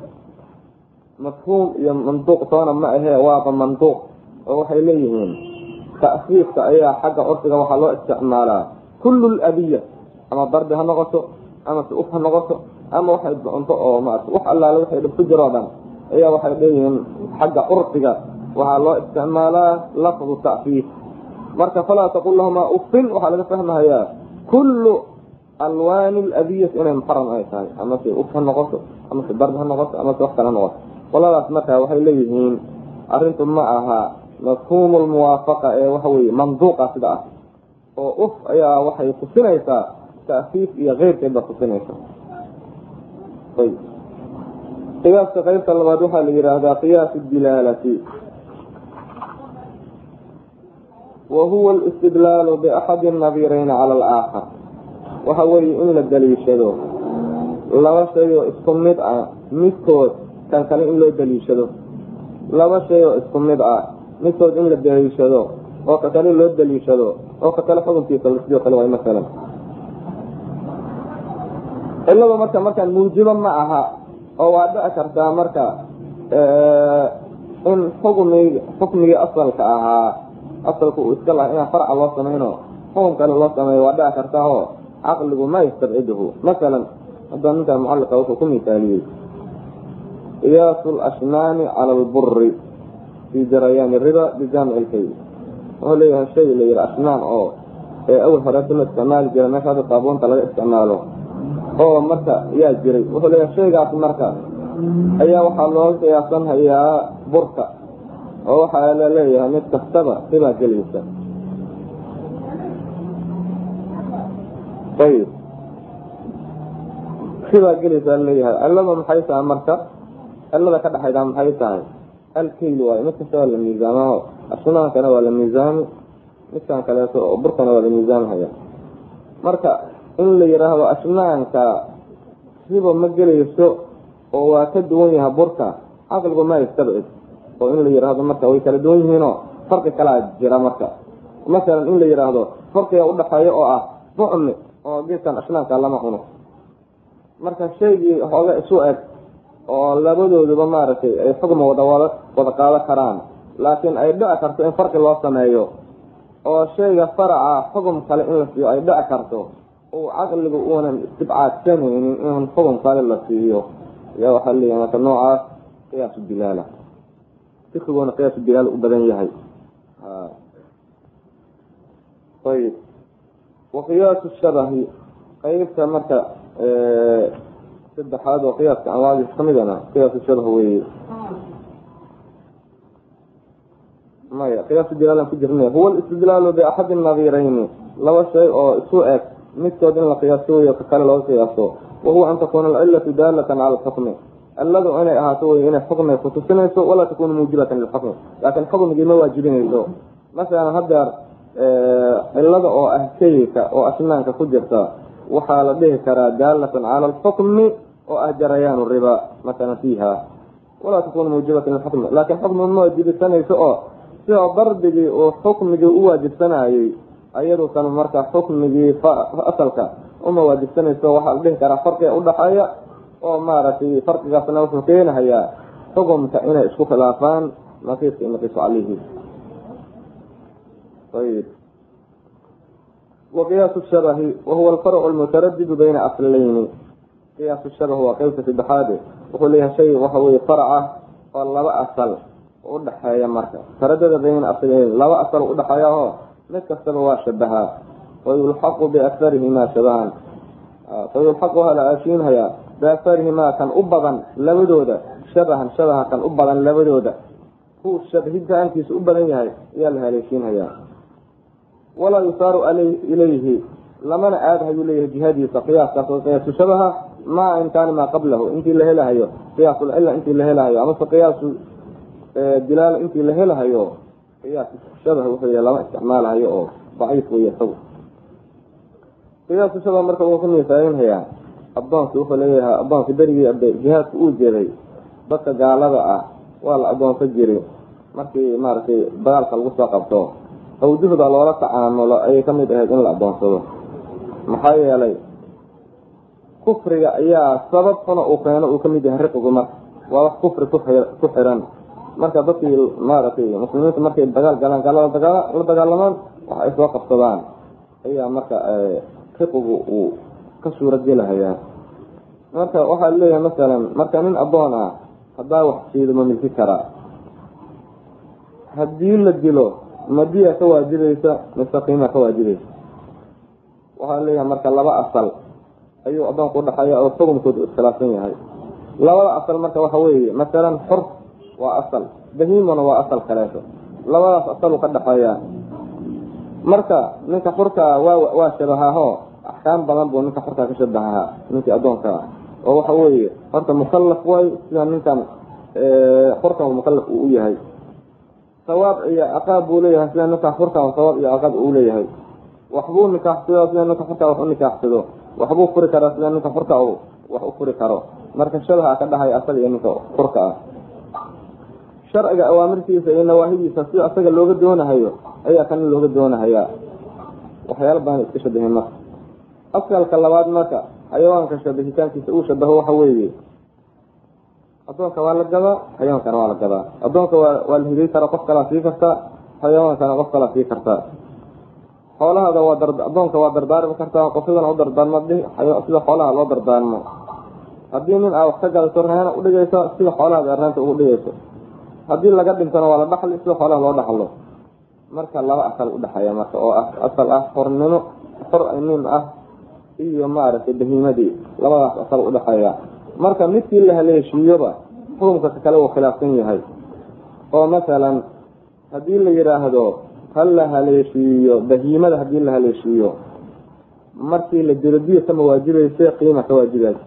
mafhuum iyo mantuuq toona ma ahee waaba mantuuq oo waxay leeyihiin ta'siirka ayaa xagga curfiga waxaa loo isticmaalaa kullu labiya ama darbi ha noqoto ama si uf ha noqoto ama waxay doonto oo maarata wax allaale waxay dhib ku jiroo dhan ayaa waxay leeyihiin xagga curfiga waxaa loo isticmaalaa lafdu ta'fiif marka falaa taqul lahumaa ufin waxaa laga fahmahayaa kullu alwaani ladiyat inay muxaram ay tahay amase uf ha noqoto amase darbi ha noqoto amase wax kale ha noqoto qoladaas marka waxay leeyihiin arrintu ma aha mafhuumu lmuwaafaqa ee waxa weye manduuqa sida ah oo uf ayaa waxay tusinaysaa ta'fiif iyo keyrkeed baa tusinaysa ayb qiyaaska qeybta labaad waxaa la yidhaahdaa qiyaas dilaalati wa huwa alistidlaalu biaxadi nadirayni cala alaakhar waxa weeye in la daliishado laba shay oo isku mid ah midkood kan kale in loo daliishado laba shay oo isku mid ah midkood in la daliishado oo ka kale loo daliishado oo ka kale xukunkiisa sidoo kale waay masalan ciladu marka markaan muujibo ma aha oo waa dhici kartaa marka in xukmig xukmigii asalka ahaa asalka uu iska laha inaan farca loo samayno xukum kale loo sameeyo waa dhici kartaa oo caqligu ma yastabciduhu masalan hadda ninkan mucalliqa wuxuu ku misaaliyey qiyaasu lashnaani cala alburi fii jarayaani riba bijaamici lkayl wuxuu leeyahay shay la yihi ashnaan oo ee awal horeeta la isticmaali jira meesha hadda saabuunta laga isticmaalo oo marka yaa jiray wuxuu leeyahay shaygaas marka ayaa waxaa looga qiyaasan hayaa burka oo waxaa la leeyahay mid kastaba ribaa gelaysa ayib ribaa gelaysaa laleeyahay cilada maxay tahay marka cilada ka dhexaydaa maxay tahay alkayl waayo mid kasta waa la miisaamaho ashnaankana waa la miisaami midkan kaleeto oo burkana waa la miisaamhaya marka in la yidhaahdo ashnaanka ribo ma gelayso oo waa ka duwan yahay burka caqligu ma yastabcid oo in la yidhaahdo marka way kala duwan yihiinoo farqi kalaa jira marka masalan in la yidhaahdo farqiga udhaxeeya oo ah bucmi oo geedkan ashnaanka lama cuno marka shaygii hooga isu eg oo labadooduba maaragtay ay xugma wada wada wada qaado karaan laakiin ay dhici karto in farqi loo sameeyo oo shayga faraca xugum kale in la siiyo ay dhici karto uu caqligu uunan istibcaadsanaynin in xugum kale la siiyo yaa waxaa leeyahay marka noocaas qiyaasu bilaala fikiguna qiyaasu bilaal u badan yahay ayib wa qiyaasu shabahi qeybta marka saddexaad oo qiyaaska anwaadiis kamidana qiyaasu shabah weeye maya qiyaasu bilaalan ku jirna huwa alistidlaalu biaxadi nadirayni laba shay oo isu eg midkood in la qiyaaso weyo ka kale looga qiyaaso wahuwa an takuna alcilatu daalatan cala alxukmi ciladu inay ahaato wey inay xukmi kutusinayso walaa takunu muujibatan lilxukmi laakiin xukmigii ma waajibinayso masalan haddeer cilada oo ah shayka oo asnaanka ku jirta waxaa la dhihi karaa daalatan cala alxukmi oo ah jarayaanu riba masalan fiiha walaa takunu muujibatan lilxukmi laakiin xukmi ma waajibisanayso oo sidoo darbigii uu xukmigii u waajibsanayey ayadu kan marka xukmigii asalka uma waajibsanayso waxaa la dhihi karaa farqiga udhaxeeya oo maaragtay farqigaasna wuxuu keenahayaa xukumka inay isku khilaafaan naqiiska naqiisu calayhi ayib wa qiyaasu shabahi wahuwa alfarcu almutaradidu bayna aslayni qiyaasu shabah waa qeybta saddexaade wuxuu leeyahay shay waxa weye farc ah oo laba asal udhaxeeya marka taradada bayna aslayni laba asal udhaxeeya oo mid kastaba waa shabahaa wayulxaqu biakarihimaa shabahan fayulxaqu waa la aashiinhayaa biakarihimaa kan u badan labadooda shabahan shabaha kan u badan labadooda ku shabahitaankiisa u badan yahay ayaa la haleeshiinhayaa walaa yusaaru ilayhi lamana aadahayuu leeyahay jihadiisa qiyaaskaas oo qiyaasu shabaha maa in kaana maa qablahu intii la helahayo qiyaasulcilla intii la helahayo amase qiyaasu dilaal intii la helahayo qiyaas shabah wuxuu yahay lama isticmaalahayo oo daciif wey isagu qiyaasu shabah marka wuu ku misaalinhayaa addoonki wuxuu leeyahay addoonkii berigii jihaadka uu jeeday dadka gaalada ah waa la addoonsan jiray markii maaragtay dagaalka lagu soo qabto awjuhda loola tacaamulo ayay kamid ahayd in la addoonsado maxaa yeelay kufriga ayaa sabab xuna uu keeno uu kamid yahay riqigu marka waa wax kufri ku xiran marka dadkii maaragtay muslimiinta markay dagaal galaan gaalada dagaal la dagaalamaan wax ay soo qabsadaan ayaa marka riqigu uu ka suuragelahayaa marka waxaa leeyahay masalan marka nin addoon ah haddaa wax siido ma milki karaa haddii la dilo madiya ka waajibaysa mise qiima ka waajibaysa waxaa leeyahay marka laba asal ayuu addoonku udhaxeeya oo xukunkoodu iskhilaafsan yahay labada asal marka waxa weeye masalan xor waa asal bahiimona waa asal kaleeto labadaas asalu ka dhexeeya marka ninka xurka waa waa shabahaaho axkaam badan buu ninka xorkaa ka shabahaa ninkii addoonka ah oo waxa weeye horta mukallaf way sida ninkan xorkan mukallaf uu u yahay sawaab iyo ciqaab buu leeyahay sida ninka furka sawaab iyo ciqaab uu leeyahay waxbuu nikaaxsado sida ninka furka wax u nikaaxsado waxbuu furi karaa sida ninka furka uu wax u furi karo marka shabaha ka dhahay asaga iyo ninka furka ah sharciga awaamirtiisa iyo nawaahidiisa sida asaga looga doonahayo ayaa kana looga doonahayaa waxyaala badan iska shabahin marka asalka labaad marka xayawaanka shabahitaankiisa uu shabaho waxa weeye addoonka waa la gadaa xayawaankana waa la gadaa addoonka waa waa la higay karaa qof kalaa sii kartaa xayawaankana qof kalaa sii kartaa xoolahaada waa dar addoonka waa dardaarmi kartaa qofidana u dardaarmo sida xoolaha loo dardaarmo haddii nin aa wax ka gadato reena udhigayso sida xoolahaada reenta ugu dhigayso haddii laga dhintona waa la dhaxli sida xoolaha loo dhaxlo marka laba asal udhexeeya marka oo ah asal ah xornimo xor nin ah iyo maaragtay bahiimadii labadaas asal udhexeeya marka midkii la haleeshiiyoba xukumka kale uu khilaafsan yahay oo masalan haddii la yidhaahdo ha la haleeshiiyo bahiimada haddii la haleeshiiyo markii la dilo diya kama waajibayse qiima ka waajibaysa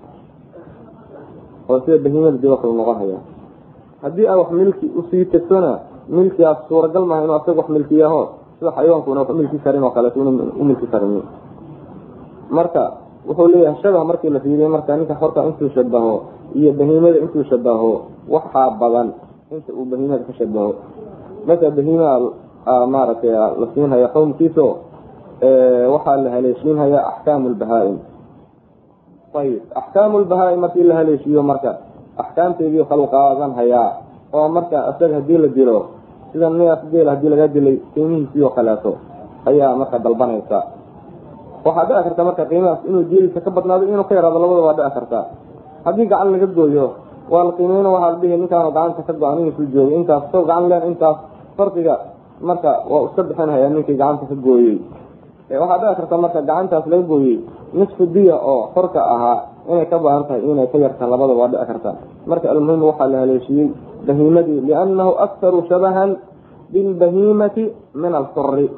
oo sida bahiimada dib kala noqon haya haddii aa wax milki usii tegsona milkigaas suuragal maaha inuu asaga wax milkiyaho sida xayawaankuna wax milki karin oo kaleeto inu u milki karin marka wuxuu leeyahay shabah markii la fiiriyo marka ninka xorka intuu shabaho iyo bahiimada intuu shabaho waxaa badan inta uu bahiimada ka shabaho marka bahiimaa maaragtay la siinhaya xowmkiiso waxaa la haleeshiinhaya axkaamu lbahaa-im ayib axkaamu lbahaa-im markii la haleeshiiyo marka axkaamteedii kala qaadan hayaa oo marka isaga hadii la dilo sida neef geel hadii laga dilay qiimihiisii oo kaleeto ayaa marka dalbanaysa waxaa dhici karta marka qiimahaas inuu jeelisa ka badnaado inuu ka yaraado labada waa dhici karta haddii gacan laga gooyo waa la qiimeyna waxaa la dhihi ninkaanu gacanta ka go-an inuu joogo intaas soo gacan leen intaas farqiga marka waa iska bixinhayaa ninkii gacanta ka gooyey waxaa dhici karta marka gacantaas laga gooyey nisfu diya oo xorka ahaa inay ka baahan tahay inay ka yarta labada waa dhici karta marka almuhim waxaa la haleeshiiyey bahiimadii liannahu aktaru shabahan bilbahiimati min alxuri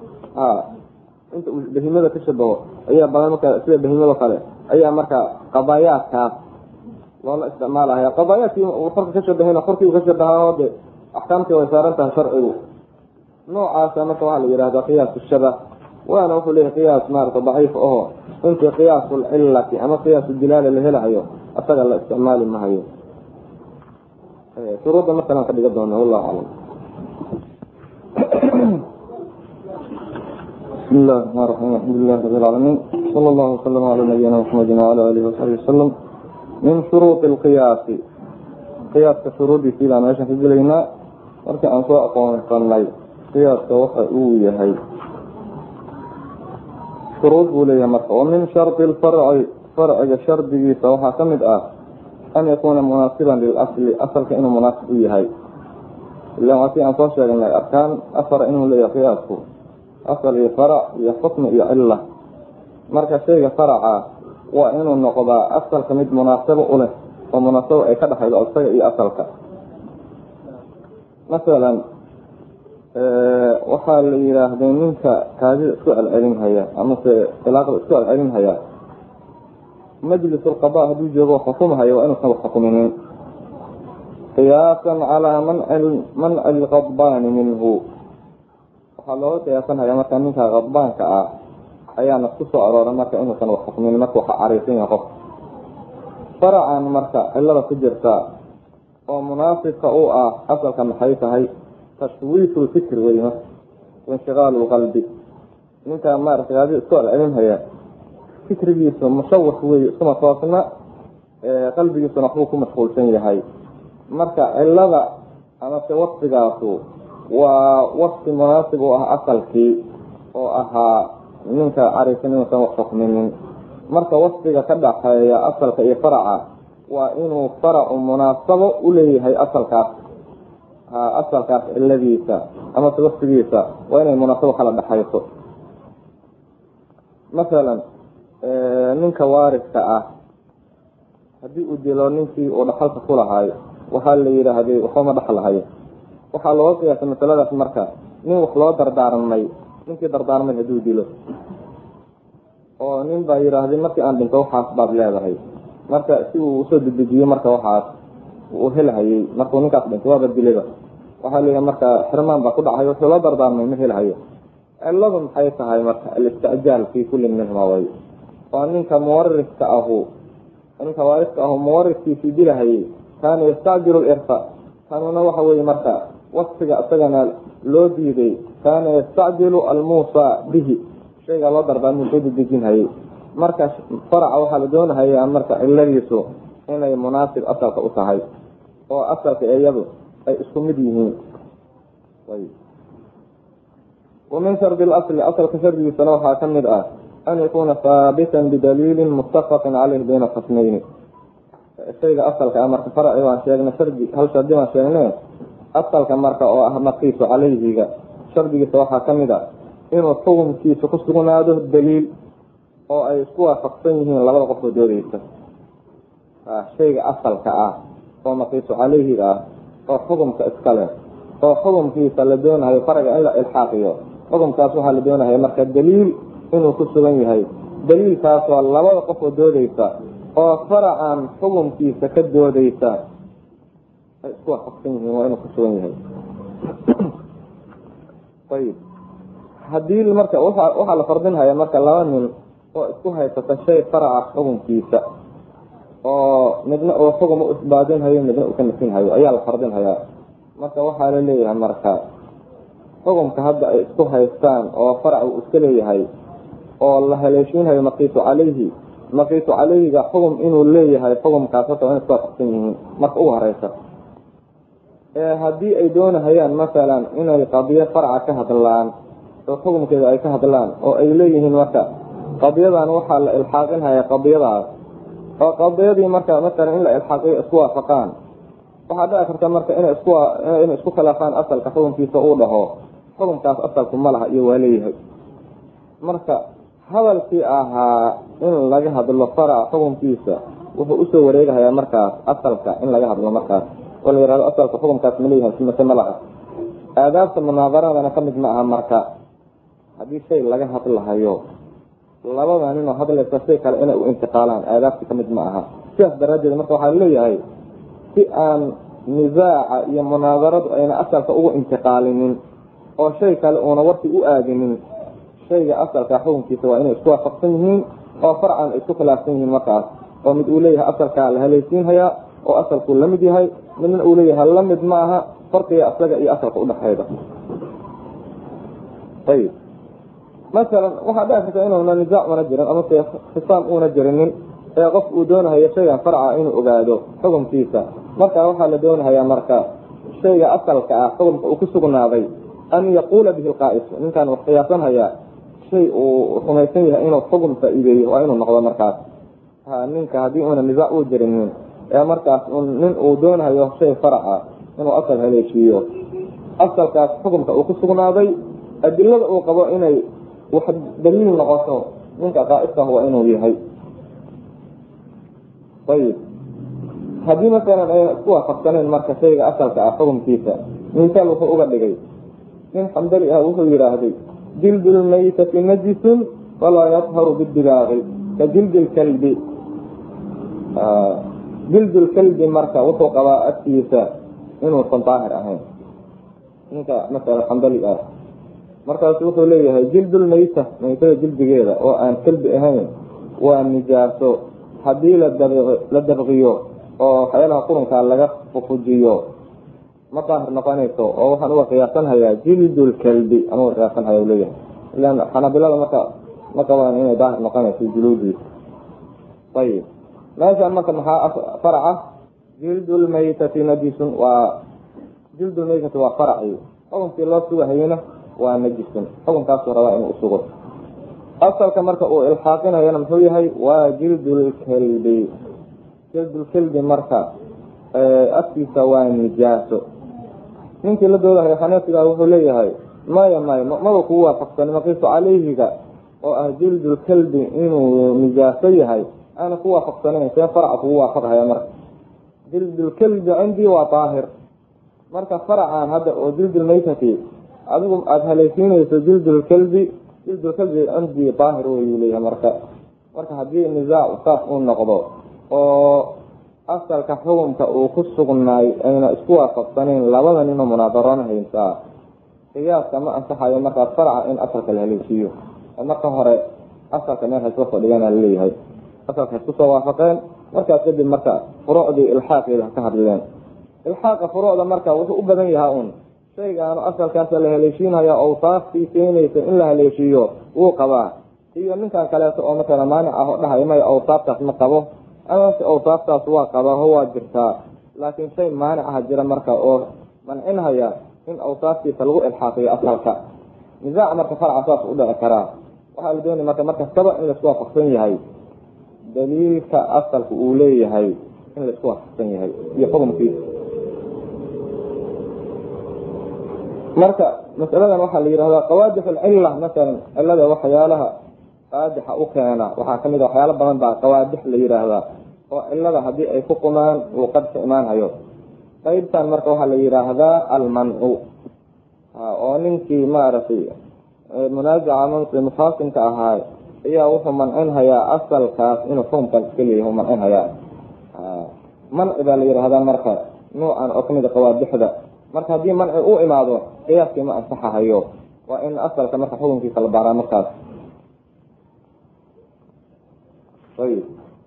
inta uu bahiimada ka shabaho ayaa badan marka sida bahiimado kale ayaa marka qadaayaadkaas loola isticmaalahaya qadaayaadkii uu xorka ka shabahayna xorkii uu ka shabahaa de axkaamtii way saaran tahay sharcigu noocaasa marka waxaa la yihahdaa qiyaas shabah waana wuxuu leeyahay qiyaas maarata daciif aho intii qiyaasu lcilati ama qiyaasu dilaala la helahayo asaga la isticmaali mahayo shuruudda markalaan ka dhiga doona wallahu aclam بسم الله الرحمن الرحيم الحمد لله رب العالمين صلى الله وسلم على نبينا محمد وعلى اله وصحبه وسلم من شروط القياس قياska shuruudiisii baa meeshan ka gelaynaa marka aan soo aqoonsanay qiyaaska waxa uu yahay shuruud buu leeyahay marka wa min shardi lfarci farciga shardigiisa waxaa ka mid ah an yakuuna munaasiban lilasli asalka inuu munaasib u yahay ilan waa si aan soo sheegnay arkaan afar inuu leeyahay qiyaasku asal iyo farac iyo xukmi iyo cilla marka shayga faraca waa inuu noqdaa asalka mid munaasabo u leh oo munaasabo ay ka dhexaydo isaga iyo asalka masalan waxaa la yidhaahday ninka kaadida isku celcelinhaya amase ilaaqda isku celcelinhaya majlis lqada hadduu joogo xukumhaya waa inuusan wax xukuminin qiyaasan calaa manci lqadbaani minhu waxaa looga qiyaasanhaya marka ninka qadbaanka ah ayaana ku soo arooray marka inuusan wax xukmin marka waxa cariisan yahay qof faracan marka cilada ku jirta oo munaasibka u ah asalka maxay tahay tashwiifu lfikr wey wainshigaalu lqalbi ninka maaragtay adi isku celcelinhaya fikrigiisu mushawax wey iskuma toosna qalbigiisuna waxbuu ku mashquulsan yahay marka cilada amase wasfigaasu waa wasfi munaasib u ah asalkii oo ahaa ninka cariisan inuusan wax xukminin marka wasfiga ka dhaxeeya asalka iyo faraca waa inuu faracu munaasabo u leeyahay asalkaas ha asalkaas ciladiisa amase wasfigiisa waa inay munaasabo kala dhexayso masalan ninka waariska ah haddii uu dilo ninkii uu dhaxalka ku lahaay waxaa la yidhaahday waxbama dhaxlahayo waxaa looga qiyaasay masaladaas marka nin wax loo dardaarmay ninkii dardaarmay hadduu dilo oo nin baa yidhaahday markii aan dhinto waxaas baad leedahay marka si uu usoo dedejiyo marka waxaas uu helhayay markuu ninkaas dhintay waaba dilayba waxaa leeyahay marka xirmaan baa ku dhacay wuxuu la dardaarmay ma helhayo ciladu maxay tahay marka alistijaal fi kulli minhuma way waa ninka muwariska ahu ninka waariska ahu muwariskiisii dilahayay kaana yastacjilu lirfa kanuna waxa weeye marka wasfiga isagana loo diiday kaana yastacjilu almuusa bihi shayga loo dardaarmay soo dedejinhayay marka faraca waxaa la doonahayaa marka ciladiisu inay munaasib asalka u tahay oo asalka iyadu ay isku mid yihiin wamin shardi lasli asalka shardigiisana waxaa ka mid ah an yakuuna haabitan bidaliilin muttafaqin caleyh bayna khasmayni shayga asalka ah marka faraci baan sheegnay shardi hal shardi baan sheegne asalka marka oo ah maqiisu caleyhiga shardigiisa waxaa ka mid ah inuu xukunkiisa ku sugnaado daliil oo ay isku waafaqsan yihiin labada qofoo doodeysa shayga asalka ah oo maqiisu caleyhiga ah oo xukumka iskale oo xukumkiisa la doonahayo faraga in la ilxaaqiyo xukumkaas waxaa la doonahaya marka daliil inuu ku sugan yahay daliilkaasoo labada qofoo doodeysa oo faracan xukumkiisa ka doodeysa ay isku waafaqsan yihiin waa inuu ku sugan yahay ayib haddii marka waxaa la fardinhaya marka laba nin oo isku haysata shay faraca xukunkiisa oo midna uu xugum u isbaadinhayo midna uu ka nafinhayo ayaa la fardinhayaa marka waxaa la leeyahay marka xukumka hadda ay isku haystaan oo farac uu iska leeyahay oo la haleeshiinhayo maqiisu caleyhi maqiisu caleyhiga xugum inuu leeyahay xukumkaas horta waa in isku waafaqsan yihiin marka ugu horeysa ee haddii ay doonahayaan masalan inay qadiyo faraca ka hadlaan oo xukumkeeda ay ka hadlaan oo ay leeyihiin marka qadiyadan waxaa la ilxaaqinhaya qadiyadaas oo qadiyadii marka masalan in la ilxaaqiyo isku waafaqaan waxaa dhici karta marka inay isku inay isku khilaafaan asalka xukunkiisa uu dhaho xukunkaas asalku ma laha iyo waa leeyahay marka hadalkii ahaa in laga hadlo faraca xukunkiisa wuxuu usoo wareegahayaa markaas asalka in laga hadlo markaas oo la yihahdo asalka xukunkaas ma leeyahay mase ma laha aadaabta munaabaradana ka mid ma aha marka haddii shay laga hadlahayo labada ninoo hadlaysa shay kale inay u intiqaalaan aadaabta ka mid ma aha sidaas daraaddeed marka waxaa leeyahay si aan nisaaca iyo munaadaradu ayna asalka ugu intiqaalinin oo shay kale uuna warki u aadinin shayga asalka xukunkiisa waa inay isku waafaqsan yihiin oo farcan ay isku khilaafsan yihiin markaas oo mid uu leeyahay asalkaa la halaysiinhayaa oo asalkuu la mid yahay midna uu leeyahay la mid ma aha farqiga asaga iyo asalka udhexayda ayib masalan waxaa dhici karta inuuna nisaac una jirin amase khisaam uuna jirinin ee qof uu doonahayo shaygan farca inuu ogaado xukunkiisa marka waxaa la doonahayaa marka shayga asalka ah xukumka uu ku sugnaaday an yaquula bihi lqaa'is ninkaan wax qiyaasanhayaa shay uu rumaysan yahay inuu xukum faa-iideeyo waa inuu noqdo markaas ha ninka haddii uuna nisaac uu jirinin ee markaas nin uu doonahayo shay faraca inuu asal haleeshiiyo asalkaas xukumka uu ku sugnaaday adilada uu qabo inay wax daliil noqoto ninka qaa'iska waa inuu yahay ayib haddii masalan ayna isku waafaqsaneen marka shayga asalka ah xukumkiisa misaal wuxuu uga dhigay nin xambali ah wuxuu yidhaahday jildu lmaytati najisun walaa yadharu bidibaaqi ka jildi lkalbi jildu lkalbi marka wuxuu qabaa agtiisa inuusan daahir ahayn ninka masalan xambali ah markaasu wuxuu leeyahay jildulmayta maytada jildigeeda oo aan kalbi ahayn waa nijaaso haddii la dabqiyo oo waxyaalaha qurunkaa laga fufujiyo ma daahir noqonayso oo waxaan uga qiyaasanhayaa jildulkalbi aan uga qiyaasanhaya leeyahay ilan xanabilada marka ma qabaan inay daahir noqonayso juluudiisa ayib meeshaan marka maxaa faraca jildulmaytati najisun waa jildulmaytati waa faraci xukunkii loo sugahayena waa najisun xukunkaasuu rabaa inuu usugo asalka marka uu ilxaaqinayana muxuu yahay waa jildulkalbi jildulkalbi marka afkiisa waa nijaaso ninkii la doodahay xaneefiga wuxuu leeyahay maya maya maba kugu waafaqsani maqiisu caleyhiga oo ah jildulkalbi inuu nijaaso yahay aana ku waafaqsanayn see faraca kugu waafaqhaya marka jildulkalbi cindii waa daahir marka faracan hadda oo jildulmaytati adigu aada halaysiinayso jildulkalbi jildulkalbi cindii daahir wayuu leeyahay marka marka haddii nisaac saas uu noqdo oo asalka xukunka uu ku sugnaay ayna isku waafaqsanayn labada ninoo munaadarona haysaa qiyaaska ma ansaxayo markaa farca in asalka la haleeshiiyo marka hore asalka meel haysla fadhigana laleeyahay asalka haisku soo waafaqeen markaas kadib marka furuucdii ilxaaqeeda ka hadleen ilxaaqa furuucda marka wuxuu u badan yahaa un shaygaanu asalkaasa la haleeshiinaya awsaaftii keenaysa in la haleeshiiyo wuu qabaa iyo ninkan kaleeto oo matala maanic ah oo dhahay may awsaaftaas ma qabo amase awsaaftaas waa qabaa ho waa jirtaa laakiin shay maanic ah jira marka oo mancinhaya in awsaaftiisa lagu ilxaaqiyo asalka nisaac marka farca saas u dhici karaa waxaa la doonaya marka markastaba in laisku waafaqsan yahay daliilka asalka uu leeyahay in laisku waafaqsan yahay iyo xukumkiisa marka masaladan waxaa la yihahdaa qawaadix alcilla masalan cilada waxyaalaha qaadixa u keena waxaa kamid a waxyaalo badan baa qawaadix la yihaahdaa oo cilada haddii ay ku qumaan uu qadka imaanhayo qeybtan marka waxaa la yihaahdaa almancu oo ninkii maaragtay munaajaca mansi mufaasimka ahaa ayaa wuxuu mancinhayaa asalkaas inuu xukumkaas iska leeyahy mancinhayaa manci baa la yihahdaa marka nuucan oo kamid a qawaadixda marka haddii manci u imaado qiyaaskii ma ansaxahayo waa in asalka marka xukunkiisa la baaraa markaas ayib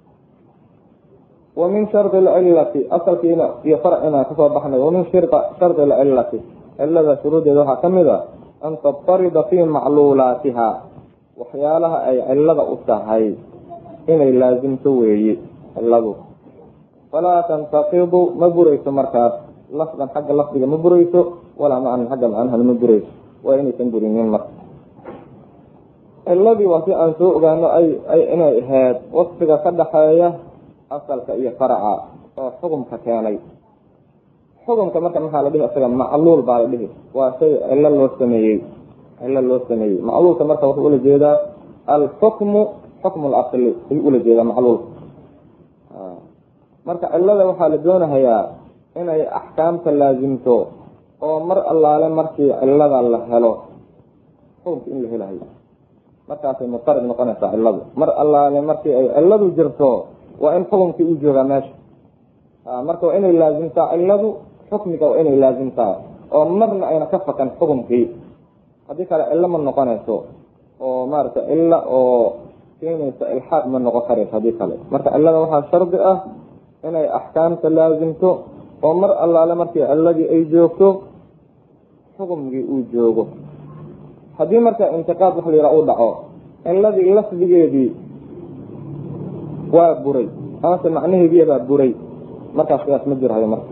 wa min shardi lcilati asalkiina iyo farcina kasoo baxnay wamin shardi lcilati cilada shuruudeeda waxaa kamid a an tabtarida fi macluulaatiha waxyaalaha ay cilada u tahay inay laasimto weeye ciladu falaa tantaqidu ma burayso markaas lafdan xagga lafdiga ma burayso walaa macnan xagga macnahana ma burayso waa inaysan burinin marka ciladii waa si aan soo ogaano ay ay inay ahayd wasfiga ka dhaxeeya asalka iyo faraca oo xukumka keenay xukumka marka maxaa la dhihi isaga macluul baa la dhihi waa shay cilo loo sameeyey cilo loo sameeyey macluulka marka wuxuu ula jeedaa alxukmu xukmu lasli ayuu ula jeedaa macluulka marka cilada waxaa la doonahayaa inay axkaamta laasimto oo mar allaale markii cilada la helo xukumka in la helahayo markaasay mutarid noqonaysaa ciladu mar allaale markii ay ciladu jirto waa in xukumkii u joogaa meesha marka waa inay laasimtaa ciladu xukmiga waa inay laasimtaa oo marna ayna ka fakan xukumkii haddii kale cilo ma noqonayso oo maaragtay cilo oo keenaysa ilxaaq ma noqon karayso haddii kale marka cilada waxaa shardi ah inay axkaamta laasimto oo mar allaale markii ciladii ay joogto xukumkii uu joogo haddii marka intiqaad wax la yidhaha u dhaco ciladii lafdigeedii waa buray amase macnaheediibaa buray markaas sidaas ma jirhayo marka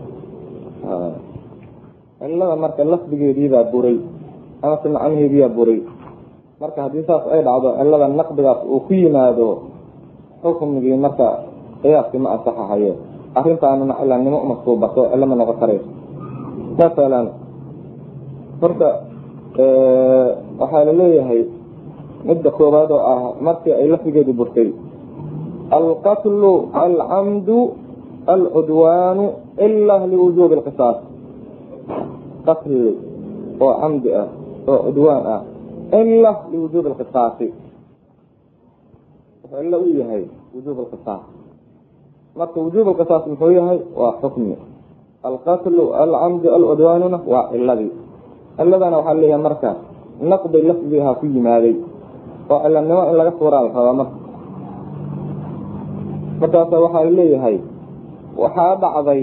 cilada marka lafdigeediibaa buray amase macnaheediibaa buray marka haddii saas ay dhacdo cilada naqdigaas uu ku yimaado xukumgii marka qiyaaskii ma ansaxahayo arrintaanuna cilanimo uma suubato cilo ma noqon karayso masalan horta waxaa laleeyahay midda koowaad oo ah markii ay lafdigeedu burtay alqatlu alcamdu alcudwaanu ila liwujuubi lqisaas qatli oo camdi ah oo cudwaan ah ila liwujuubi lqisaasi wuxuu ila u yahay wujuub lqisaas marka wujuub lqisaas muxuu yahay waa xukmi alqatlu alcamdu alcudwaanuna waa ciladii ciladana waxaa leeyahay marka naqdi lafdigaha ku yimaaday oo cilanimo in laga suuraa la rabaa marka markaasa waxaa leeyahay waxaa dhacday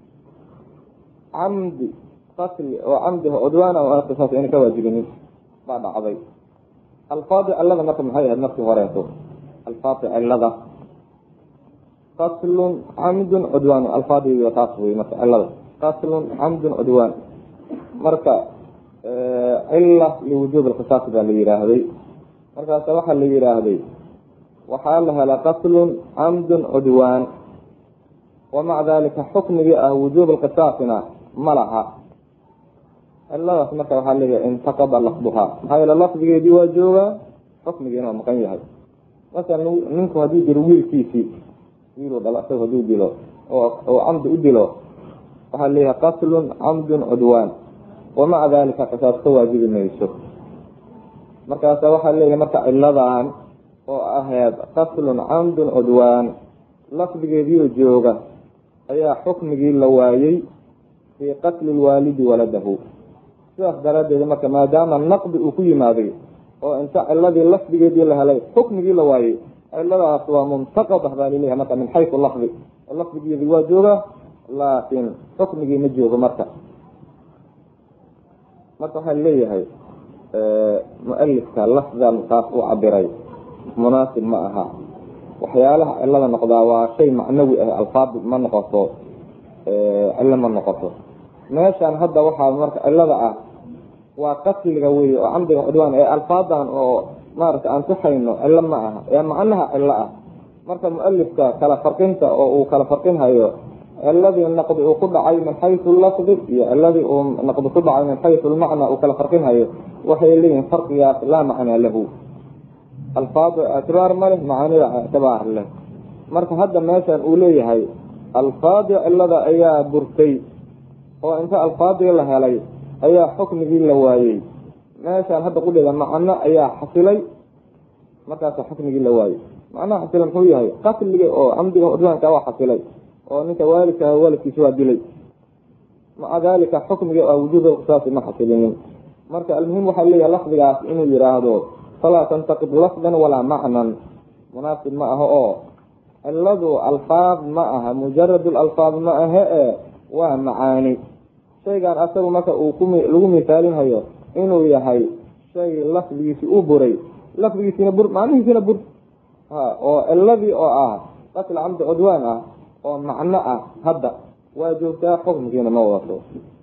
camdi qatli oo camdi cudwaana oo qisaas ayna ka waajibinin baa dhacday alfaadi cilada marka maxay ahayd markii horeeto alfaadi cilada qatlun camdun cudwaan alfaadiy taas wey marka cilada qatlun camdun cudwaan marka cila liwujuub lqisaas baa la yihaahday markaasa waxaa la yihaahday waxaa la helaa qatlun camdun cudwaan wamaca dalika xukmigii ah wujuub lqisaasina ma laha ciladaas marka waxaa leeyahay intaqada lafduhaa maxaa yeele lafdigeedii waa joogaa xukmigiina waa maqan yahay masalan ninku hadduu dilo wiilkiisii wiiluu dhalo isaga haduu dilo oo camdi u dilo waxaa leeyahay qatlun camdun cudwaan wamaca dalika qisaas ka waajibi mayso markaasa waxaa leeyahay marka ciladan oo ahayd qatlun camdun cudwaan lafdigeediio jooga ayaa xukmigii la waayey fii qatli lwaalidi waladahu sidaas daraaddeed marka maadaama naqdi uu ku yimaaday oo inta ciladii lafdigeedii la helay xukmigii la waayey ciladaas waa muntaqada baa laleeyahay marka min xaysu lafdi lafdigeedii waa jooga laakiin xukmigii ma joogo marka marka waxaa leeyahay mu-alifka lafdan kaas uu cabiray munaasib ma aha waxyaalaha cilada noqdaa waa shay macnawi ah alfaadi ma noqoto cilo ma noqoto meeshan hadda waxaa marka cilada ah waa qatliga wey oo camdiga cudwaan ee alfaadan oo maaragta aan tuxayno cilo ma aha ee macnaha cilo ah marka mu-alifka kala farqinta oo uu kala farqinhayo ciladii naqdi uu ku dhacay min xaysu lafdi iyo ciladii uu naqdi ku dhacay min xaysu lmacna uu kala farqinhayo waxay leeyihin farqigaas laa macnaa lahu alfaadu ictibaar ma leh macaanida ictibaar leh marka hadda meeshan uu leeyahay alfaadii cilada ayaa burtay oo inta alfaadii la helay ayaa xukmigii la waayey meeshaan hadda qudheeda macno ayaa xasilay markaasa xukmigii la waayey macnaha xasila muxuu yahay qatliga oo camdiga cudwaanka waa xasilay oo ninka waalidka waalidkiisa waa dilay maca dalika xukmiga a wujuud qisaasi ma xasilinin marka almuhim waxaa leeyahay lafdigaas inuu yihaahdo falaa tantaqid lafdan walaa macnan munaasib ma aha oo ciladu alfaad ma aha mujarad alfaad ma ahe e waa macaani shaygan asagu marka uu ku lagu misaalinhayo inuu yahay shay lafdigiisi u buray lafdigiisina bur macnihiisina bur ha oo ciladii oo ah qatl camdi cudwaan ah oo macno ah hadda waa joogtaa xukmkiina ma wadato